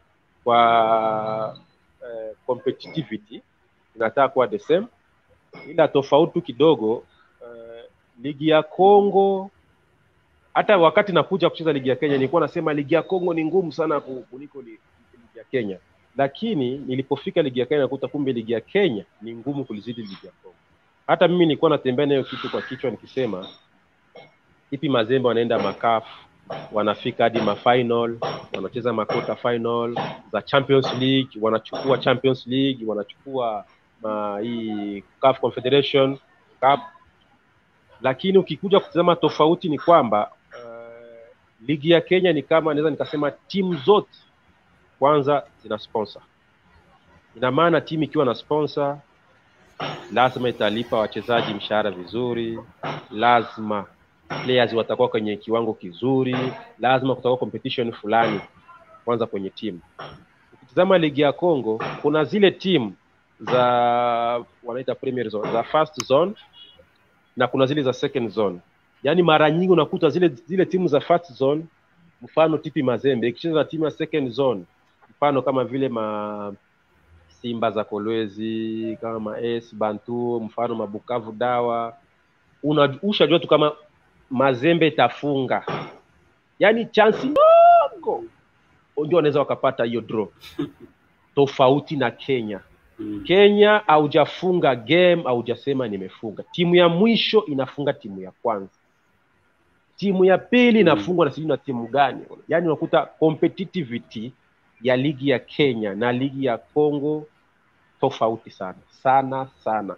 kwa eh, competitivity zinataka kuwa the same, ila tofauti kidogo eh, ligi ya Congo hata wakati nakuja kucheza ligi ya Kenya nilikuwa nasema ligi ya Kongo ni ngumu sana ku- kuliko li- ligi ya Kenya, lakini nilipofika ligi ya Kenya nakuta kumbe ligi ya Kenya ni ngumu kulizidi ligi ya Kongo. Hata mimi nilikuwa natembea nayo kitu kwa kichwa nikisema ipi Mazembe wanaenda makaf wanafika hadi mafinal, wanacheza makota final za Champions League, wanachukua Champions League, wanachukua ma, hii CAF Confederation Cup lakini ukikuja kutazama tofauti ni kwamba uh, ligi ya Kenya ni kama naweza nikasema timu zote kwanza zina sponsor. Ina maana timu ikiwa na sponsor lazima italipa wachezaji mshahara vizuri, lazima players watakuwa kwenye kiwango kizuri, lazima kutakuwa competition fulani kwanza kwenye timu. Ukitazama ligi ya Congo kuna zile timu za wanaita premier zone, za first zone na kuna zile za second zone. Yaani mara nyingi unakuta zile zile timu za first zone, mfano TP Mazembe ikicheza na timu ya second zone, mfano kama vile ma Simba za Kolwezi, kama ma AS Bantu, mfano mabukavu Dawa, una ushajua tu kama Mazembe itafunga, yaani chansi ndogo ndio wanaweza wakapata hiyo draw, tofauti na Kenya. Mm. Kenya haujafunga game, haujasema nimefunga. Timu ya mwisho inafunga timu ya kwanza, timu ya pili inafungwa na sijui na timu gani. Yaani unakuta competitivity ya ligi ya Kenya na ligi ya Congo tofauti sana sana sana.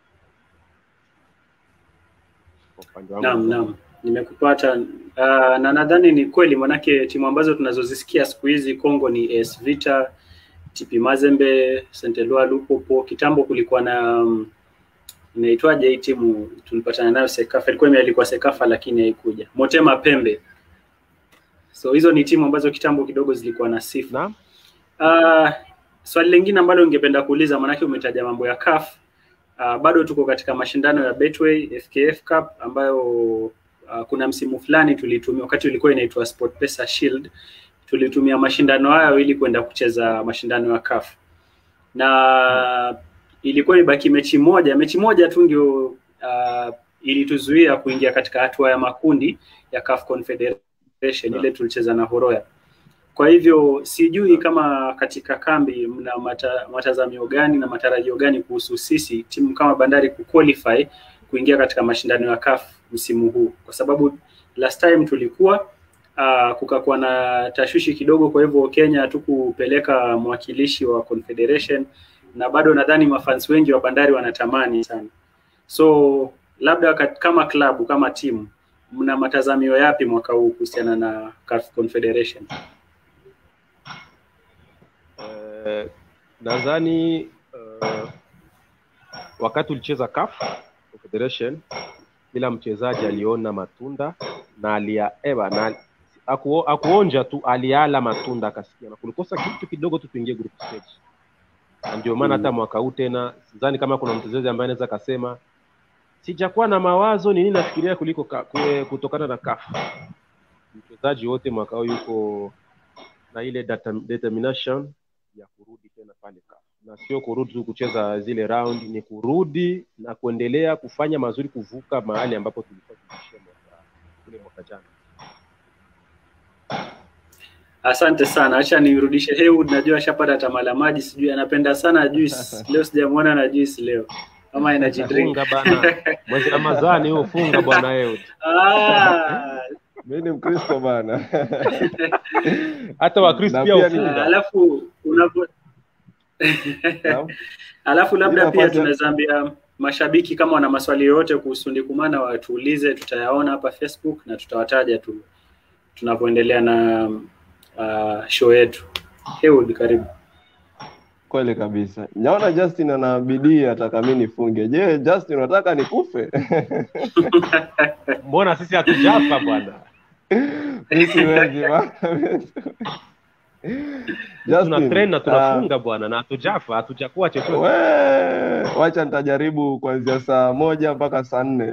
Kwa upande wangu Naam, naam, nimekupata. Uh, na nadhani ni kweli, manake timu ambazo tunazozisikia siku hizi Kongo ni AS Vita, TP Mazembe, Saint Eloi Lupopo. Kitambo kulikuwa na um, inaitwaje hii timu tulipatana nayo Sekafa, ilikuwa imealikwa Sekafa lakini haikuja, Motema Pembe. So hizo ni timu ambazo kitambo kidogo zilikuwa na sifa. Naam. Uh, swali lingine ambalo ningependa kuuliza, maanake umetaja mambo ya CAF. Uh, bado tuko katika mashindano ya Betway FKF Cup ambayo uh, kuna msimu fulani tulitumia wakati ulikuwa inaitwa SportPesa Shield, tulitumia mashindano hayo ili kwenda kucheza mashindano ya CAF na ilikuwa ibaki mechi moja, mechi moja tu ndio uh, ilituzuia kuingia katika hatua ya makundi ya CAF Confederation ile tulicheza na Horoya. Kwa hivyo sijui kama katika kambi mna mata, matazamio gani na matarajio gani kuhusu sisi timu kama Bandari kuqualify kuingia katika mashindano ya CAF msimu huu, kwa sababu last time tulikuwa uh, kukakuwa na tashwishi kidogo, kwa hivyo Kenya hatukupeleka mwakilishi wa Confederation na bado nadhani mafans wengi wa Bandari wanatamani sana. So labda kat- kama klabu kama timu mna matazamio yapi mwaka huu kuhusiana na CAF Confederation? Eh, nadhani uh, wakati ulicheza CAF Confederation kila mchezaji aliona matunda na alia eba na aku, akuonja tu aliala matunda akasikia na kulikosa kitu kidogo tu tuingie group stage na ndio maana hata mwaka huu tena sidhani kama kuna mchezaji ambaye anaweza akasema sijakuwa na mawazo ni nini nafikiria kuliko ka, kue, kutokana na CAF mchezaji wote mwaka huu yuko na ile data, determination ya kurudi tena pale CAF na sio kurudi tu kucheza zile round, ni kurudi na kuendelea kufanya mazuri, kuvuka mahali ambapo tulikuwa tumeishia mwaka ule mwaka jana. Asante sana, acha nirudishe Heywood. Najua ashapata tamaa la maji, sijui anapenda sana juice. Leo sijamwona na juice leo, kama energy drink. Funga bana, mwezi Ramadhani huo, funga bwana wewe. Ah, mi ni Mkristo bana. Hata Wakristo Na pia pia ni- hufunga. alafu unapo Naam. alafu labda Bila pia pata- tunaweza ambia mashabiki kama wana maswali yoyote kuhusu Ndikumana watuulize, tutayaona hapa Facebook na tutawataja tu tunapoendelea na uh, show yetu. Heywood, karibu. kweli kabisa. Naona Justin ana bidii ataka mimi nifunge. Je, Justin unataka nikufe? mbona sisi hatujafa bwana Mimi siwezi bwana. tuna train na ah, tunafunga bwana na hatujafa hatujakuwa chochote we, wacha nitajaribu kuanzia saa moja mpaka saa nne.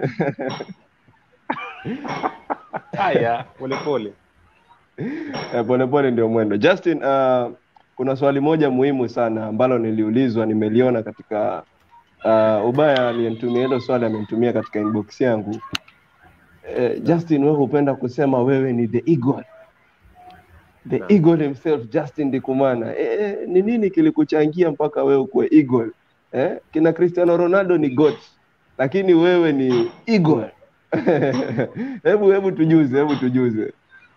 haya polepole Eh, Polepole ndio mwendo. Justin, uh, kuna swali moja muhimu sana ambalo niliulizwa, nimeliona katika uh, ubaya aliyenitumia hilo swali amenitumia katika inbox yangu. Eh, Justin, wewe hupenda kusema wewe ni the eagle. The Naam. eagle himself Justin Ndikumana. Eh, eh, ni nini kilikuchangia mpaka wewe ukuwe eagle? Eh? Kina Cristiano Ronaldo ni goat, lakini wewe ni eagle. hebu hebu tujuze, hebu tujuze.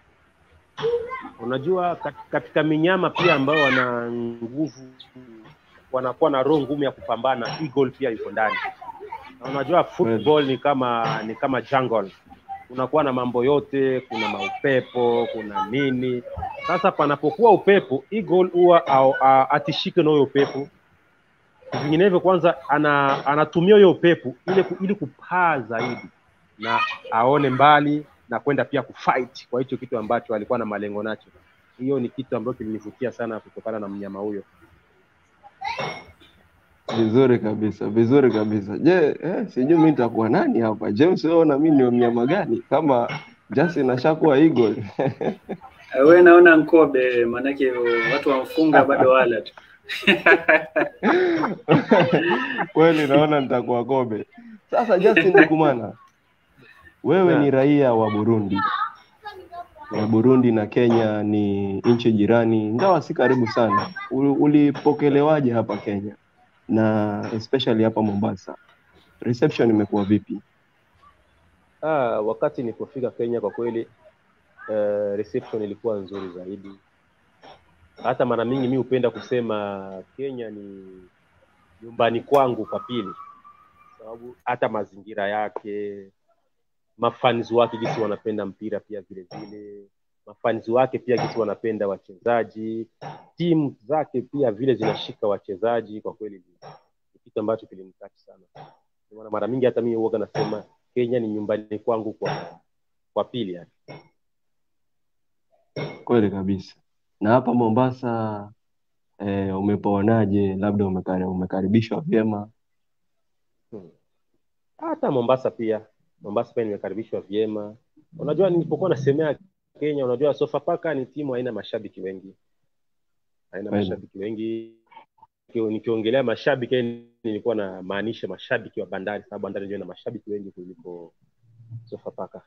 unajua kat- katika minyama pia ambao wana nguvu wanakuwa na roho ngumu ya kupambana eagle pia yuko ndani na unajua football ni kama ni kama jungle kunakuwa na mambo yote kuna maupepo kuna nini sasa panapokuwa upepo eagle huwa au- a- atishike na huyo upepo vinginevyo kwanza ana, anatumia huyo upepo ili, ku- ili kupaa zaidi na aone mbali na kwenda pia kufight kwa hicho kitu ambacho alikuwa na malengo nacho hiyo ni kitu ambacho kilinivutia sana kutokana na mnyama huyo Vizuri kabisa, vizuri kabisa. Je, eh, sijui mimi nitakuwa nani hapa? James, wewe na mimi ni mnyama gani? Kama Justin ashakuwa eagle. we naona nkobe maanake watu wamfunga bado wala tu Kweli naona nitakuwa kobe. Sasa Justin Ndikumana, wewe Yeah. ni raia wa Burundi. Na Burundi na Kenya ni nchi jirani, ingawa si karibu sana. U- Ulipokelewaje hapa Kenya na especially hapa Mombasa? Reception imekuwa vipi? ah, wakati nilipofika kenya kwa kweli uh, reception ilikuwa nzuri zaidi hata mara mingi mi hupenda kusema kenya ni nyumbani kwangu kwa pili sababu hata mazingira yake mafans wake jinsi wanapenda mpira pia vile vile mafans wake pia jinsi wanapenda wachezaji timu zake pia vile zinashika wachezaji kwa kweli ni ni kitu ambacho kilinitouch sana Ndio maana mara mingi hata mimi huoga nasema kenya ni nyumbani kwangu kwa kwa pili yani. Kweli kabisa. Na hapa Mombasa eh, umepaonaje? Labda umekari, umekaribishwa vyema? Hmm. hata mombasa pia mombasa pia nimekaribishwa vyema unajua nilipokuwa nasemea kenya unajua sofapaka ni timu haina mashabiki wengi haina Kweli. mashabiki wengi Nikio- nikiongelea mashabiki yani nilikuwa namaanisha mashabiki wa bandari sababu bandari ndio ina mashabiki wengi kuliko sofapaka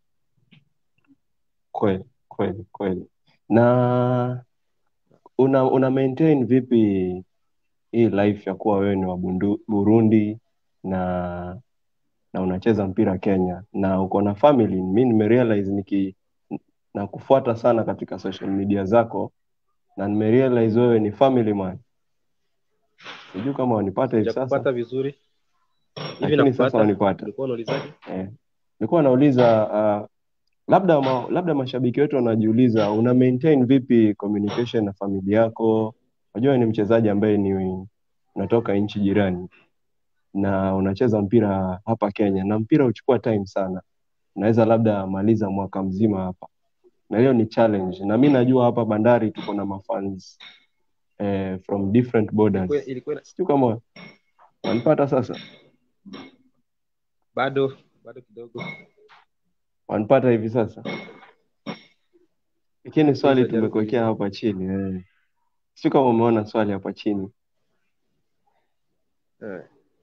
Kweli kweli kweli. Na una una maintain vipi hii life ya kuwa wewe ni wa Bundu, Burundi na na unacheza mpira Kenya na uko na family? Mi nimerealize niki na kufuata sana katika social media zako na nimerealize wewe ni family man. Sijui kama wanipata hivi sijakupata sasa, vizuri hivi lakini sasa nakupata wanipata. ulikuwa unaulizaje Eh, nilikuwa nauliza uh, labda ma, labda mashabiki wetu wanajiuliza una maintain vipi communication na familia yako? Unajua ni mchezaji ambaye ni unatoka nchi jirani na unacheza mpira hapa Kenya, na mpira huchukua time sana, unaweza labda maliza mwaka mzima hapa, na hiyo ni challenge, na mi najua hapa Bandari tuko na mafans eh, from different ilikuwa, borders. ilikuwa Sijui kama wanipata sasa, bado bado kidogo wanipata hivi sasa. Lakini swali Uliza, jaribu tumekuwekea kuuliza. hapa chini eh. Sijui kama umeona swali hapa chini. Eh.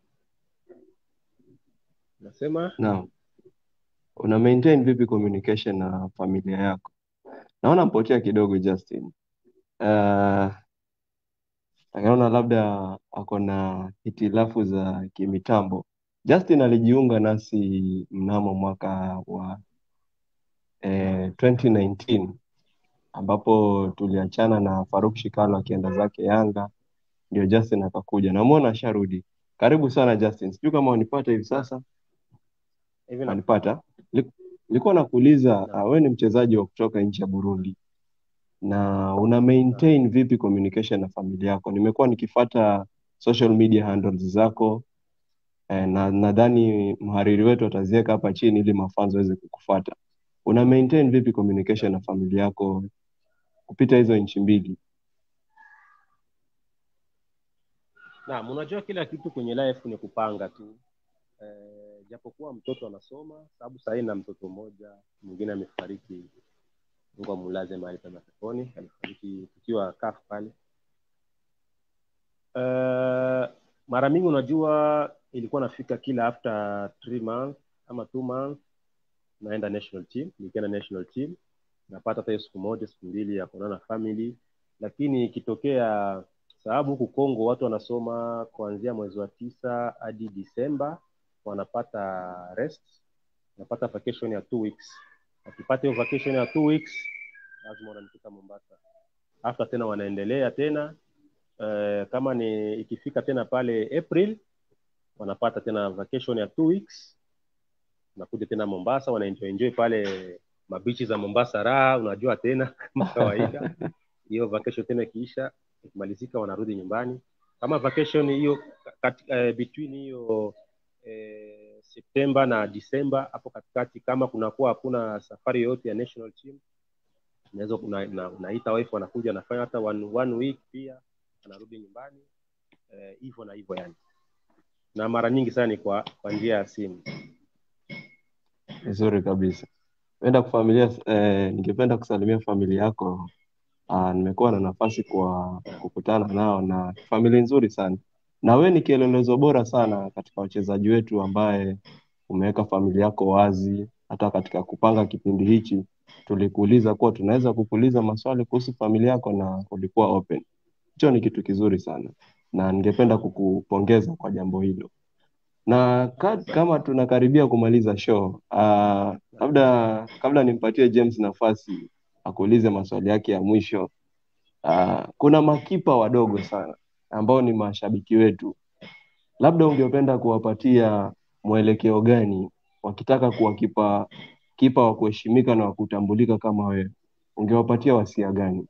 nasema Naam, una maintain vipi communication na familia yako? Naona mpotea kidogo Justin. Uh, naona labda ako na hitilafu za kimitambo. Justin alijiunga nasi mnamo mwaka wa eh, 2019 ambapo tuliachana na Faruk Shikalo akienda zake Yanga, ndio Justin akakuja. Namwona asharudi. Karibu sana Justin, sijui kama wanipata hivi sasa. hivi na Wanipata? Li- Nilikuwa nakuuliza, Naam. uh, wewe ni mchezaji wa kutoka nchi ya Burundi na una maintain vipi communication na familia yako? Nimekuwa nikifata social media handles zako eh, na nadhani mhariri wetu ataziweka hapa chini ili mafanzo waweze kukufuata. Una maintain vipi communication na familia yako kupita hizo nchi mbili? Naam, unajua kila kitu kwenye life ni kupanga tu. Eh, japokuwa mtoto anasoma, sababu sasa hivi na mtoto mmoja, mwingine amefariki, Mungu amulaze mahali pema peponi, alifariki tukiwa CAF pale. Eh, mara mingi unajua ilikuwa nafika kila after three months ama two months naenda national team, nikienda national team napata hata hiyo siku moja siku mbili ya kuonana na family, lakini ikitokea sababu huku Kongo watu wanasoma kuanzia mwezi wa tisa hadi Disemba, wanapata rest, wanapata vacation ya two weeks. Wakipata hiyo vacation ya two weeks, lazima wananifika Mombasa. After tena wanaendelea tena eh, kama ni ikifika tena pale April wanapata tena vacation ya two weeks, nakuja tena Mombasa, wanaenjoy enjoy pale mabichi za Mombasa, raha unajua tena kama kawaida. Hiyo vacation tena ikiisha, ikimalizika wanarudi nyumbani. Kama vacation hiyo kat, eh, between hiyo eh, Septemba na Disemba, hapo katikati, kama kunakuwa hakuna safari yoyote ya national team, unaweza una, una, unaita wife wanakuja wanafanya hata one, one week pia anarudi nyumbani eh, hivyo na hivyo yani, na mara nyingi sana ni kwa kwa njia ya simu. Vizuri kabisa. Penda kufamilia, eh, ningependa kusalimia familia yako. Ah, nimekuwa na nafasi kwa kukutana nao na familia nzuri sana, na we ni kielelezo bora sana katika wachezaji wetu ambaye umeweka familia yako wazi. Hata katika kupanga kipindi hichi tulikuuliza kuwa tunaweza kukuuliza maswali kuhusu familia yako na ulikuwa open. Hicho ni kitu kizuri sana, na ningependa kukupongeza kwa jambo hilo na ka, kama tunakaribia kumaliza show uh, labda kabla nimpatie James nafasi akuulize maswali yake ya mwisho uh, kuna makipa wadogo sana ambao ni mashabiki wetu, labda ungependa kuwapatia mwelekeo gani wakitaka kuwa kipa kipa wa kuheshimika na wa kutambulika kama wewe, ungewapatia wasia gani?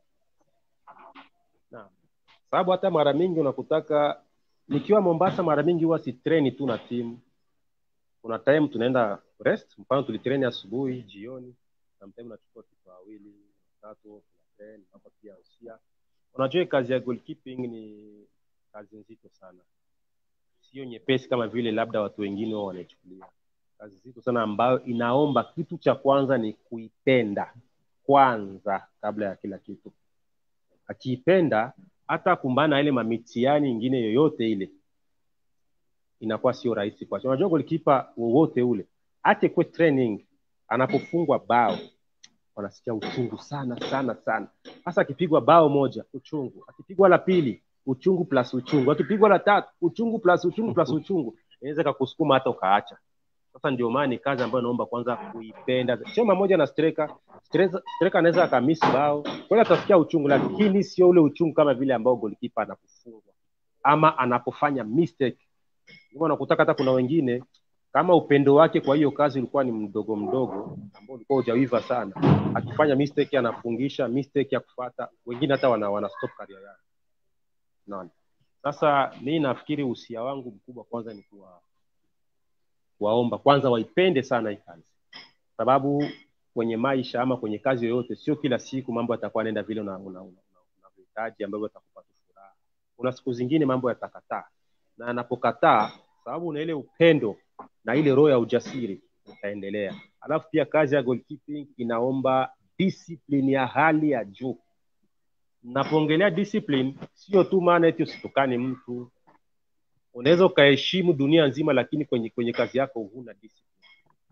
Naam. Sababu hata mara mingi unakutaka nikiwa Mombasa, mara mingi huwa si treni tu na timu. Kuna time tunaenda rest, mfano tulitreni asubuhi, jioni, sometimes nachukua kipa wawili watatu, kuna train hapa pia usia. Unajua kazi ya goalkeeping ni kazi nzito sana, sio nyepesi kama vile labda watu wengine wao wanaichukulia. Kazi nzito sana ambayo inaomba kitu cha kwanza ni kuipenda kwanza kabla ya kila kitu. Akiipenda hata kumbana na ile mamitiani ingine yoyote ile inakuwa sio rahisi kwake. Unajua golikipa wowote ule hata kwa training anapofungwa bao wanasikia uchungu sana sana sana. Hasa akipigwa bao moja uchungu, akipigwa la pili uchungu plus uchungu, akipigwa la tatu uchungu plus uchungu plus uchungu, inaweza kakusukuma hata ukaacha. Sasa ndio maana ni kazi ambayo naomba kwanza kuipenda. Chema moja na striker, striker striker anaweza akamisi bao, kwani atasikia uchungu, lakini sio ule uchungu kama vile ambao goalkeeper anapofungwa ama anapofanya mistake. Ndio nakutaka hata kuna wengine kama upendo wake kwa hiyo kazi ulikuwa ni mdogo mdogo ambao ulikuwa hujawiva sana, akifanya mistake anafungisha, mistake ya kufata, wengine hata wana, wana stop career yao. Unaona? Sasa mimi nafikiri usia wangu mkubwa kwanza ni kuwa kuwaomba kwanza waipende sana hii kazi, sababu kwenye maisha ama kwenye kazi yoyote, sio kila siku mambo yatakuwa yanaenda vile unavyohitaji una, una, una ambavyo yatakupa tu furaha. Kuna siku zingine mambo yatakataa, na anapokataa, sababu una ile upendo na ile roho ya ujasiri, utaendelea. Alafu pia kazi ya goalkeeping inaomba discipline ya hali ya juu. Napoongelea discipline, sio tu maana eti usitukane mtu, unaweza ukaheshimu dunia nzima, lakini kwenye kwenye kazi yako huna discipline.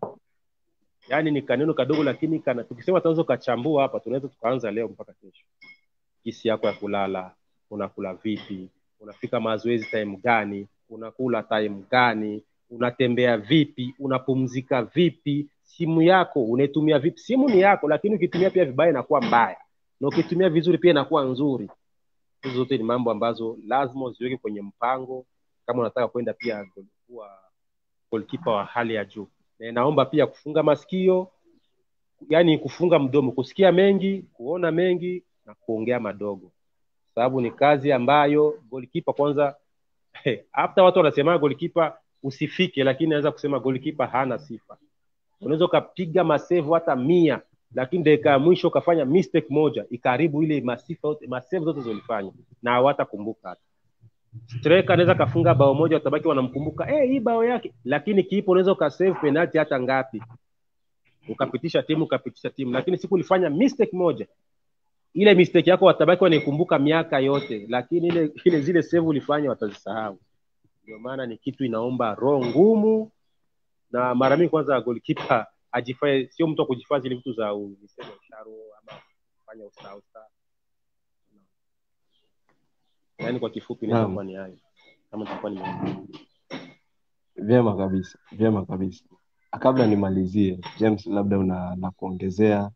Yaani ni kaneno kadogo, lakini kana, tukisema tunaweza ukachambua hapa, tunaweza tukaanza leo mpaka kesho. Kisi yako ya kulala, unakula vipi? Unafika mazoezi time gani? Unakula time gani? Unatembea vipi? Unapumzika vipi? Simu yako unaitumia vipi? Simu ni yako, lakini ukitumia pia vibaya inakuwa mbaya, na ukitumia vizuri pia inakuwa nzuri. Hizo zote ni mambo ambazo lazima uziweke kwenye mpango kama unataka kwenda pia kuwa goalkeeper wa hali ya juu. Na inaomba pia kufunga masikio, yani kufunga mdomo, kusikia mengi, kuona mengi na kuongea madogo, sababu ni kazi ambayo golikipa kwanza hata watu wanasema golikipa usifike, lakini naweza kusema golikipa hana sifa. Unaweza ukapiga masevu hata mia, lakini dakika ya mwisho ukafanya mistake moja ikaharibu ile masifa yote masevu zote zilifanya na hawatakumbuka hata. Striker anaweza kafunga bao moja, watabaki wanamkumbuka eh, hii bao yake, lakini kipa unaweza ukasave penalty hata ngapi, ukapitisha timu ukapitisha timu, lakini siku ulifanya mistake moja ile mistake yako watabaki wanaikumbuka miaka yote, lakini ile ile zile save ulifanya watazisahau. Ndio maana ni kitu inaomba roho ngumu, na mara mingi kwanza goalkeeper ajifae, sio mtu wa kujifanya zile vitu za u- niseme usharo ama kufanya usausa. Yaani kwa kifupi inaweza Naam. kuwa ni hayo, kama nitakuwa nimejibu. Vyema kabisa, vyema kabisa. Kabla nimalizie, James, labda una la kuongezea?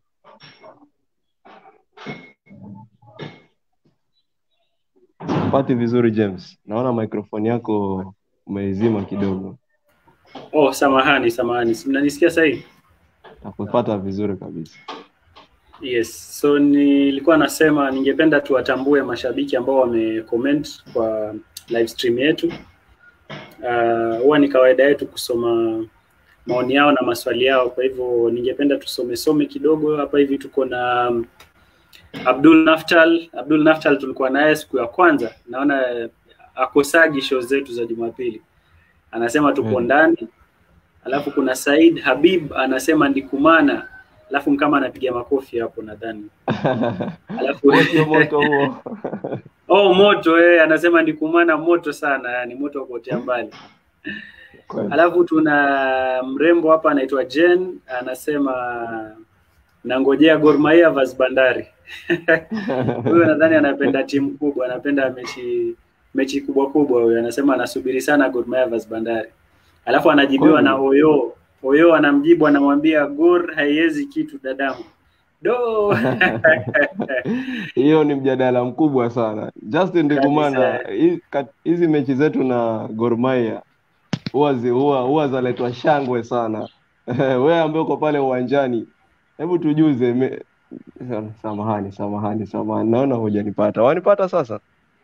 Pati vizuri James, naona microphone yako umeizima kidogo. Oh, samahani samahani, Si mnanisikia sahihi? Nakupata vizuri kabisa. Yes, so nilikuwa nasema ningependa tuwatambue mashabiki ambao wamecomment kwa live stream yetu. Ah, Huwa ni kawaida yetu kusoma maoni yao na maswali yao, kwa hivyo ningependa tusome some kidogo hapa hivi. Tuko na um, Abdul Naftal. Abdul Naftal tulikuwa naye siku ya kwanza, naona eh, akosagi show zetu za Jumapili, anasema tupo Mm. ndani. Alafu kuna Said Habib anasema ndikumana, alafu kama anapiga makofi hapo nadhani. Alafu Huo sio moto huo. oh, moto eh, anasema ndikumana moto sana, yani moto wa kuotea mbali. Kweli. Alafu tuna mrembo hapa anaitwa Jen anasema nangojea Gor Mahia vs Bandari. Huyo nadhani anapenda timu kubwa, anapenda mechi mechi kubwa kubwa. Huyo anasema anasubiri sana Gor Mahia vs Bandari. Alafu anajibiwa Kweli. na Oyo. Oyo anamjibu anamwambia Gor haiwezi kitu dadangu. Do. Hiyo ni mjadala mkubwa sana. Justin Ndikumana, Kabisa. hii- kat- hizi mechi zetu na Gor Mahia huwa zi- huwa huwa zaletwa shangwe sana. Wewe ambaye uko pale uwanjani, hebu tujuze me... Samahani, samahani, samahani, naona hujanipata. Wanipata sasa?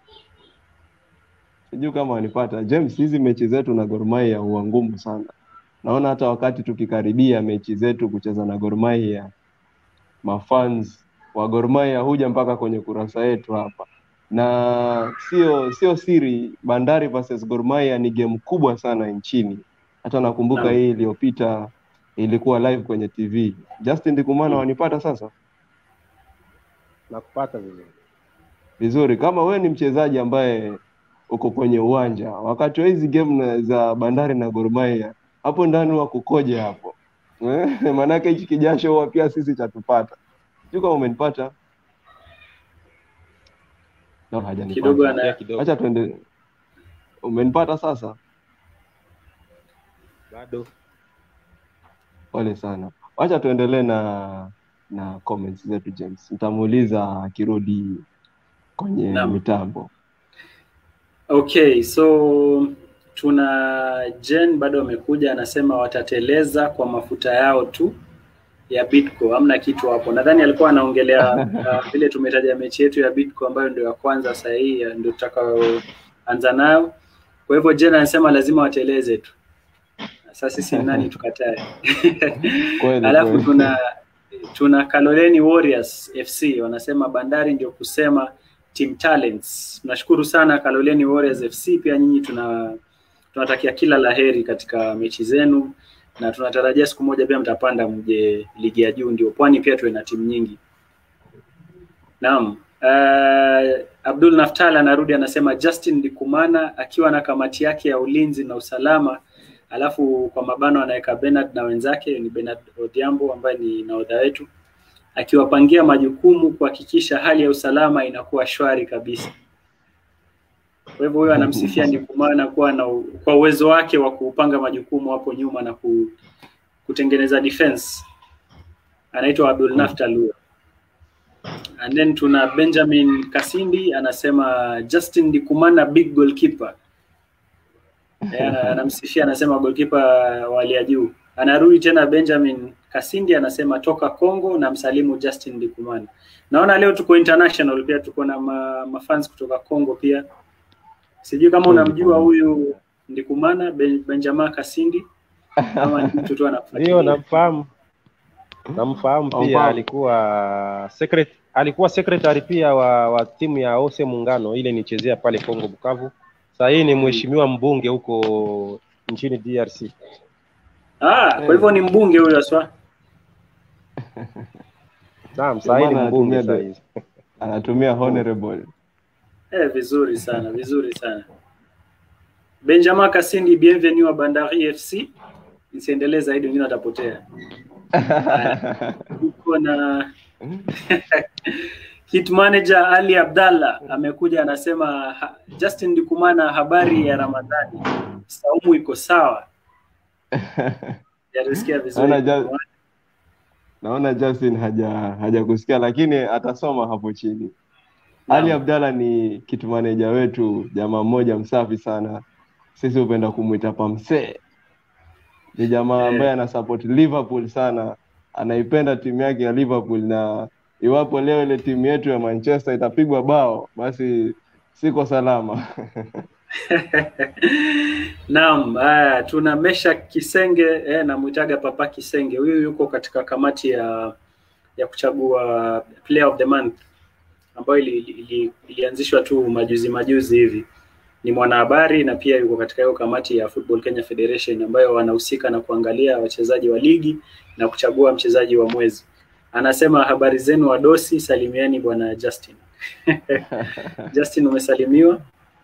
Sijui kama wanipata. James, hizi mechi zetu na Gor Mahia huwa ngumu sana. Naona hata wakati tukikaribia mechi zetu kucheza na Gor Mahia, mafans wa Gor Mahia huja mpaka kwenye kurasa yetu hapa, na sio sio siri, Bandari versus Gor Mahia ni game kubwa sana nchini. Hata nakumbuka Naam. hii iliyopita ilikuwa live kwenye TV. Justin Ndikumana, wanipata sasa Nakupata vizuri. vizuri? Kama wewe ni mchezaji ambaye uko kwenye uwanja wakati wa hizi game na- za Bandari na Gor Mahia, hapo ndani wa kukoje hapo Eh, maanake hichi kijasho huwa pia sisi chatupata. Sijui kama umenipata. No, hajanipata. Kidogo ana Ongea kidogo. Acha tuende. Umenipata sasa? Bado Pole sana. Wacha tuendelee na na comments zetu James. Nitamuuliza akirudi kwenye Naam. mitambo. Okay, so tuna Jen bado amekuja, anasema watateleza kwa mafuta yao tu ya Bidco, hamna kitu hapo. Nadhani alikuwa anaongelea uh, vile tumetaja mechi yetu ya Bidco ambayo ndio ya kwanza sasa hii ya- ndio tutakayoanza nayo. Kwa hivyo Jen anasema lazima wateleze tu. Sasa sisi ni nani tukatae? Kweli Alafu kweli. tuna tuna Kaloleni Warriors FC wanasema Bandari ndio kusema team talents. Tunashukuru sana Kaloleni Warriors FC, pia nyinyi tuna tunatakia kila laheri katika mechi zenu na tunatarajia siku moja pia mtapanda mje ligi ya juu, ndio pwani pia tuwe na timu nyingi. Naam. Uh, Abdul Naftal anarudi anasema Justin Ndikumana akiwa na kamati yake ya ulinzi na usalama alafu kwa mabano anaweka Bernard na wenzake ni Bernard Odhiambo ambaye ni nahodha wetu akiwapangia majukumu kuhakikisha hali ya usalama inakuwa shwari kabisa. Kwa hivyo huyo anamsifia Ndikumana kuwa na u- kwa uwezo wake wa kupanga majukumu hapo nyuma na ku, kutengeneza defense. Anaitwa Abdul Naftal huyo. And then tuna Benjamin Kasindi anasema Justin Ndikumana big goalkeeper. Eh, ana- anamsifia anasema goalkeeper wa hali ya juu. Anarudi tena Benjamin Kasindi anasema toka Congo na msalimu Justin Ndikumana. Naona leo tuko international pia tuko na ma, mafans kutoka Congo pia. Sijui kama unamjua huyu Ndikumana ben, Benjamin Kasindi ama ni mtu tu Ndio, anafuatilia. namfahamu namfahamu pia, Namfahamu. alikuwa secret, alikuwa secretary pia wa, wa timu ya Ose Muungano ile nichezea pale Kongo Bukavu. Sasa hii ni mheshimiwa mbunge huko nchini DRC. Ah, kwa hivyo ni mbunge huyo aswa. Naam, sasa hii ni maana mbunge anatumia sasa de- hizi. anatumia honorable Eh, vizuri sana, vizuri sana. Benjamin Kasindi, bienvenue wa Bandari FC. Nisiendelee zaidi, wengine watapotea. Haya, Tuko na hit manager Ali Abdallah amekuja, anasema ha, Justin Ndikumana, habari ya Ramadhani, saumu iko sawa? Jarisikia vizuri. Naona ja- naona Justin haja hajakusikia lakini atasoma hapo chini. Naam. Ali Abdalla ni kitu maneja wetu, jamaa mmoja msafi sana, sisi hupenda kumwita Pamsee. Ni jamaa Eh. ambaye ana support Liverpool sana, anaipenda timu yake ya Liverpool, na iwapo leo ile timu yetu ya Manchester itapigwa bao, basi siko salama. Naam, haya tuna Mesha Kisenge eh, namwitaga Papa Kisenge. Huyu yuko katika kamati ya ya kuchagua player of the month ambayo ili, ili, ilianzishwa tu majuzi majuzi hivi. Ni mwanahabari na pia yuko katika hiyo kamati ya Football Kenya Federation ambayo wanahusika na kuangalia wachezaji wa ligi na kuchagua mchezaji wa mwezi. Anasema habari zenu wadosi, salimieni bwana Justin. Justin umesalimiwa.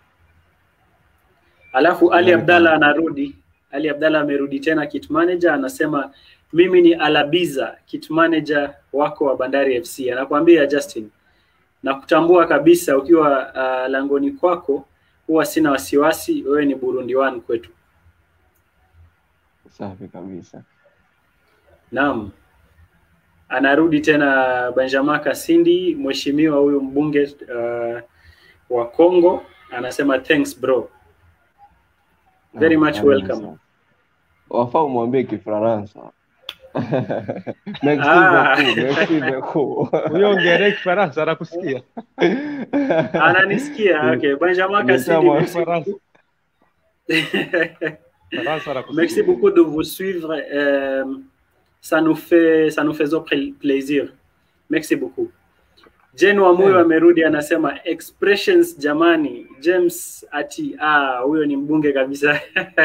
Alafu Ali Abdalla anarudi. Ali Abdalla amerudi tena kit manager, anasema mimi ni Alabiza, kit manager wako wa Bandari FC. Anakuambia Justin, na kutambua kabisa ukiwa uh, langoni kwako, huwa sina wasiwasi, wewe ni Burundi one kwetu. Safi kabisa. Naam. Anarudi tena Benjamin Kasindi, mheshimiwa huyu mbunge uh, wa Congo, anasema thanks bro. Very Ah, much karibu welcome. sana. Wafaa umwambie Kifaransa. Merci Ah. beaucoup, merci beaucoup. Huyo ongelee Kifaransa anakusikia. Ananisikia. Okay, Benjamin Kasindi, Nimesema merci Kifaransa. beaucoup. Kifaransa anakusikia. Merci beaucoup de vous suivre. Euh, ça nous fait ça nous faisait pl- plaisir. Merci beaucoup. Jen Wamuyo Eh. amerudi anasema expressions jamani. James ati ah, huyo ni mbunge kabisa.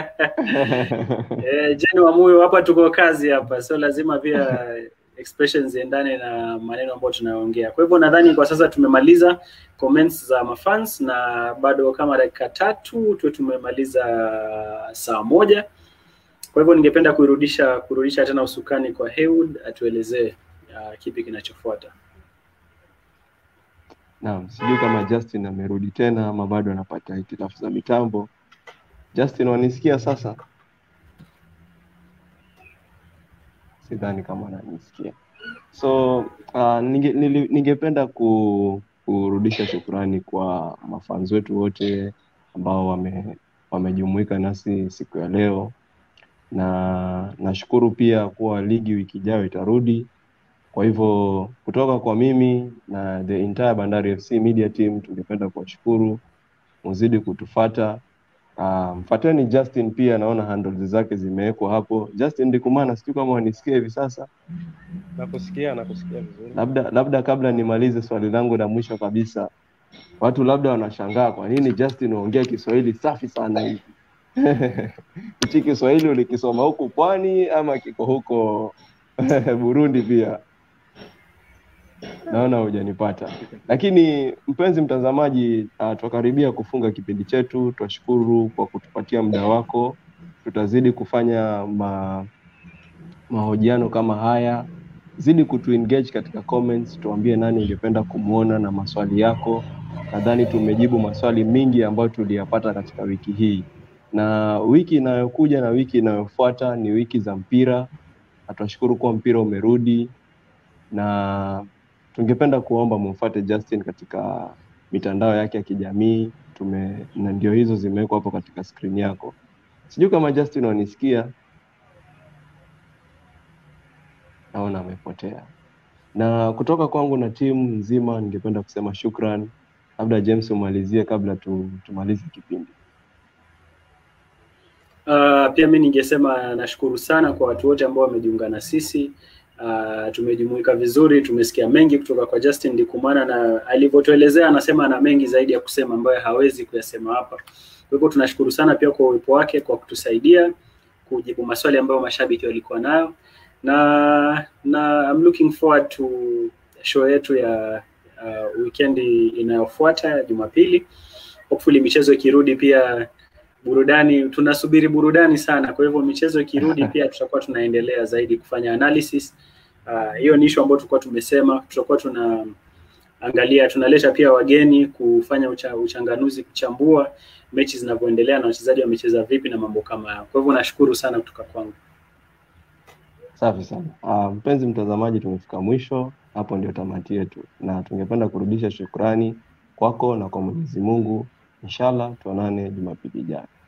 eh, Jen Wamuyo hapa tuko kazi hapa, so lazima pia expressions ziendane na maneno ambayo tunayoongea. Kwa hivyo nadhani kwa sasa tumemaliza comments za mafans na bado kama dakika tatu tuwe tumemaliza saa moja. Kwa hivyo ningependa kurudisha kurudisha tena usukani kwa Heywood atuelezee uh, kipi kinachofuata. Naam, sijui kama Justin amerudi tena ama bado anapata hitilafu za mitambo. Justin, wanisikia sasa? Sidhani kama ananisikia. So uh, ninge, nili- ningependa ku, kurudisha shukrani kwa mafans wetu wote ambao wame, wamejumuika nasi siku ya leo, na nashukuru pia kuwa ligi wiki ijayo itarudi. Kwa hivyo kutoka kwa mimi na the entire Bandari FC media team tungependa kuwashukuru, muzidi kutufata. Uh, mfateni Justin pia, naona handles zake zimewekwa hapo. Justin Ndikumana, sijui kama wanisikia hivi sasa. Nakusikia, nakusikia vizuri. Labda labda kabla nimalize swali langu la mwisho kabisa, watu labda wanashangaa kwa nini Justin huongea Kiswahili safi sana hivi. Hichi Kiswahili ulikisoma huku pwani ama kiko huko Burundi pia? Naona hujanipata. Lakini mpenzi mtazamaji, uh, twakaribia kufunga kipindi chetu. Twashukuru kwa kutupatia muda wako. Tutazidi kufanya ma, mahojiano kama haya. Zidi kutuengage katika comments, tuambie nani ungependa kumwona na maswali yako. Nadhani tumejibu maswali mingi ambayo tuliyapata katika wiki hii, na wiki inayokuja na wiki inayofuata ni wiki za mpira, na tunashukuru kuwa mpira umerudi na tungependa kuomba mumfuate Justin katika mitandao yake ya kijamii tume na ndio hizo zimewekwa hapo katika skrini yako. Sijui kama Justin wanisikia. naona amepotea. Na kutoka kwangu na timu nzima, ningependa kusema shukran. Labda James umalizie kabla tu, tumalize kipindi. Uh, pia mi ningesema nashukuru sana kwa watu wote ambao wamejiunga na sisi. Uh, tumejumuika vizuri, tumesikia mengi kutoka kwa Justin Ndikumana na alivyotuelezea, anasema ana mengi zaidi ya kusema ambayo hawezi kuyasema hapa. Kwa hivyo tunashukuru sana pia kwa uwepo wake kwa kutusaidia kujibu maswali ambayo mashabiki walikuwa nayo, na na I'm looking forward to show yetu ya uh, weekend inayofuata ya Jumapili. Hopefully michezo ikirudi pia burudani tunasubiri burudani sana. Kwa hivyo michezo ikirudi pia tutakuwa tunaendelea zaidi kufanya analysis. Ah, Hiyo ni issue ambayo tulikuwa tumesema, tutakuwa tunaangalia, tunaleta pia wageni kufanya ucha, uchanganuzi, kuchambua mechi zinavyoendelea na wachezaji wamecheza vipi na mambo kama hayo. Kwa hivyo nashukuru sana kutoka kwangu. Safi sana. Uh, mpenzi mtazamaji, tumefika mwisho, hapo ndio tamati yetu, na tungependa kurudisha shukrani kwako na kwa Mwenyezi Mungu. Inshallah tuonane Jumapili ijayo.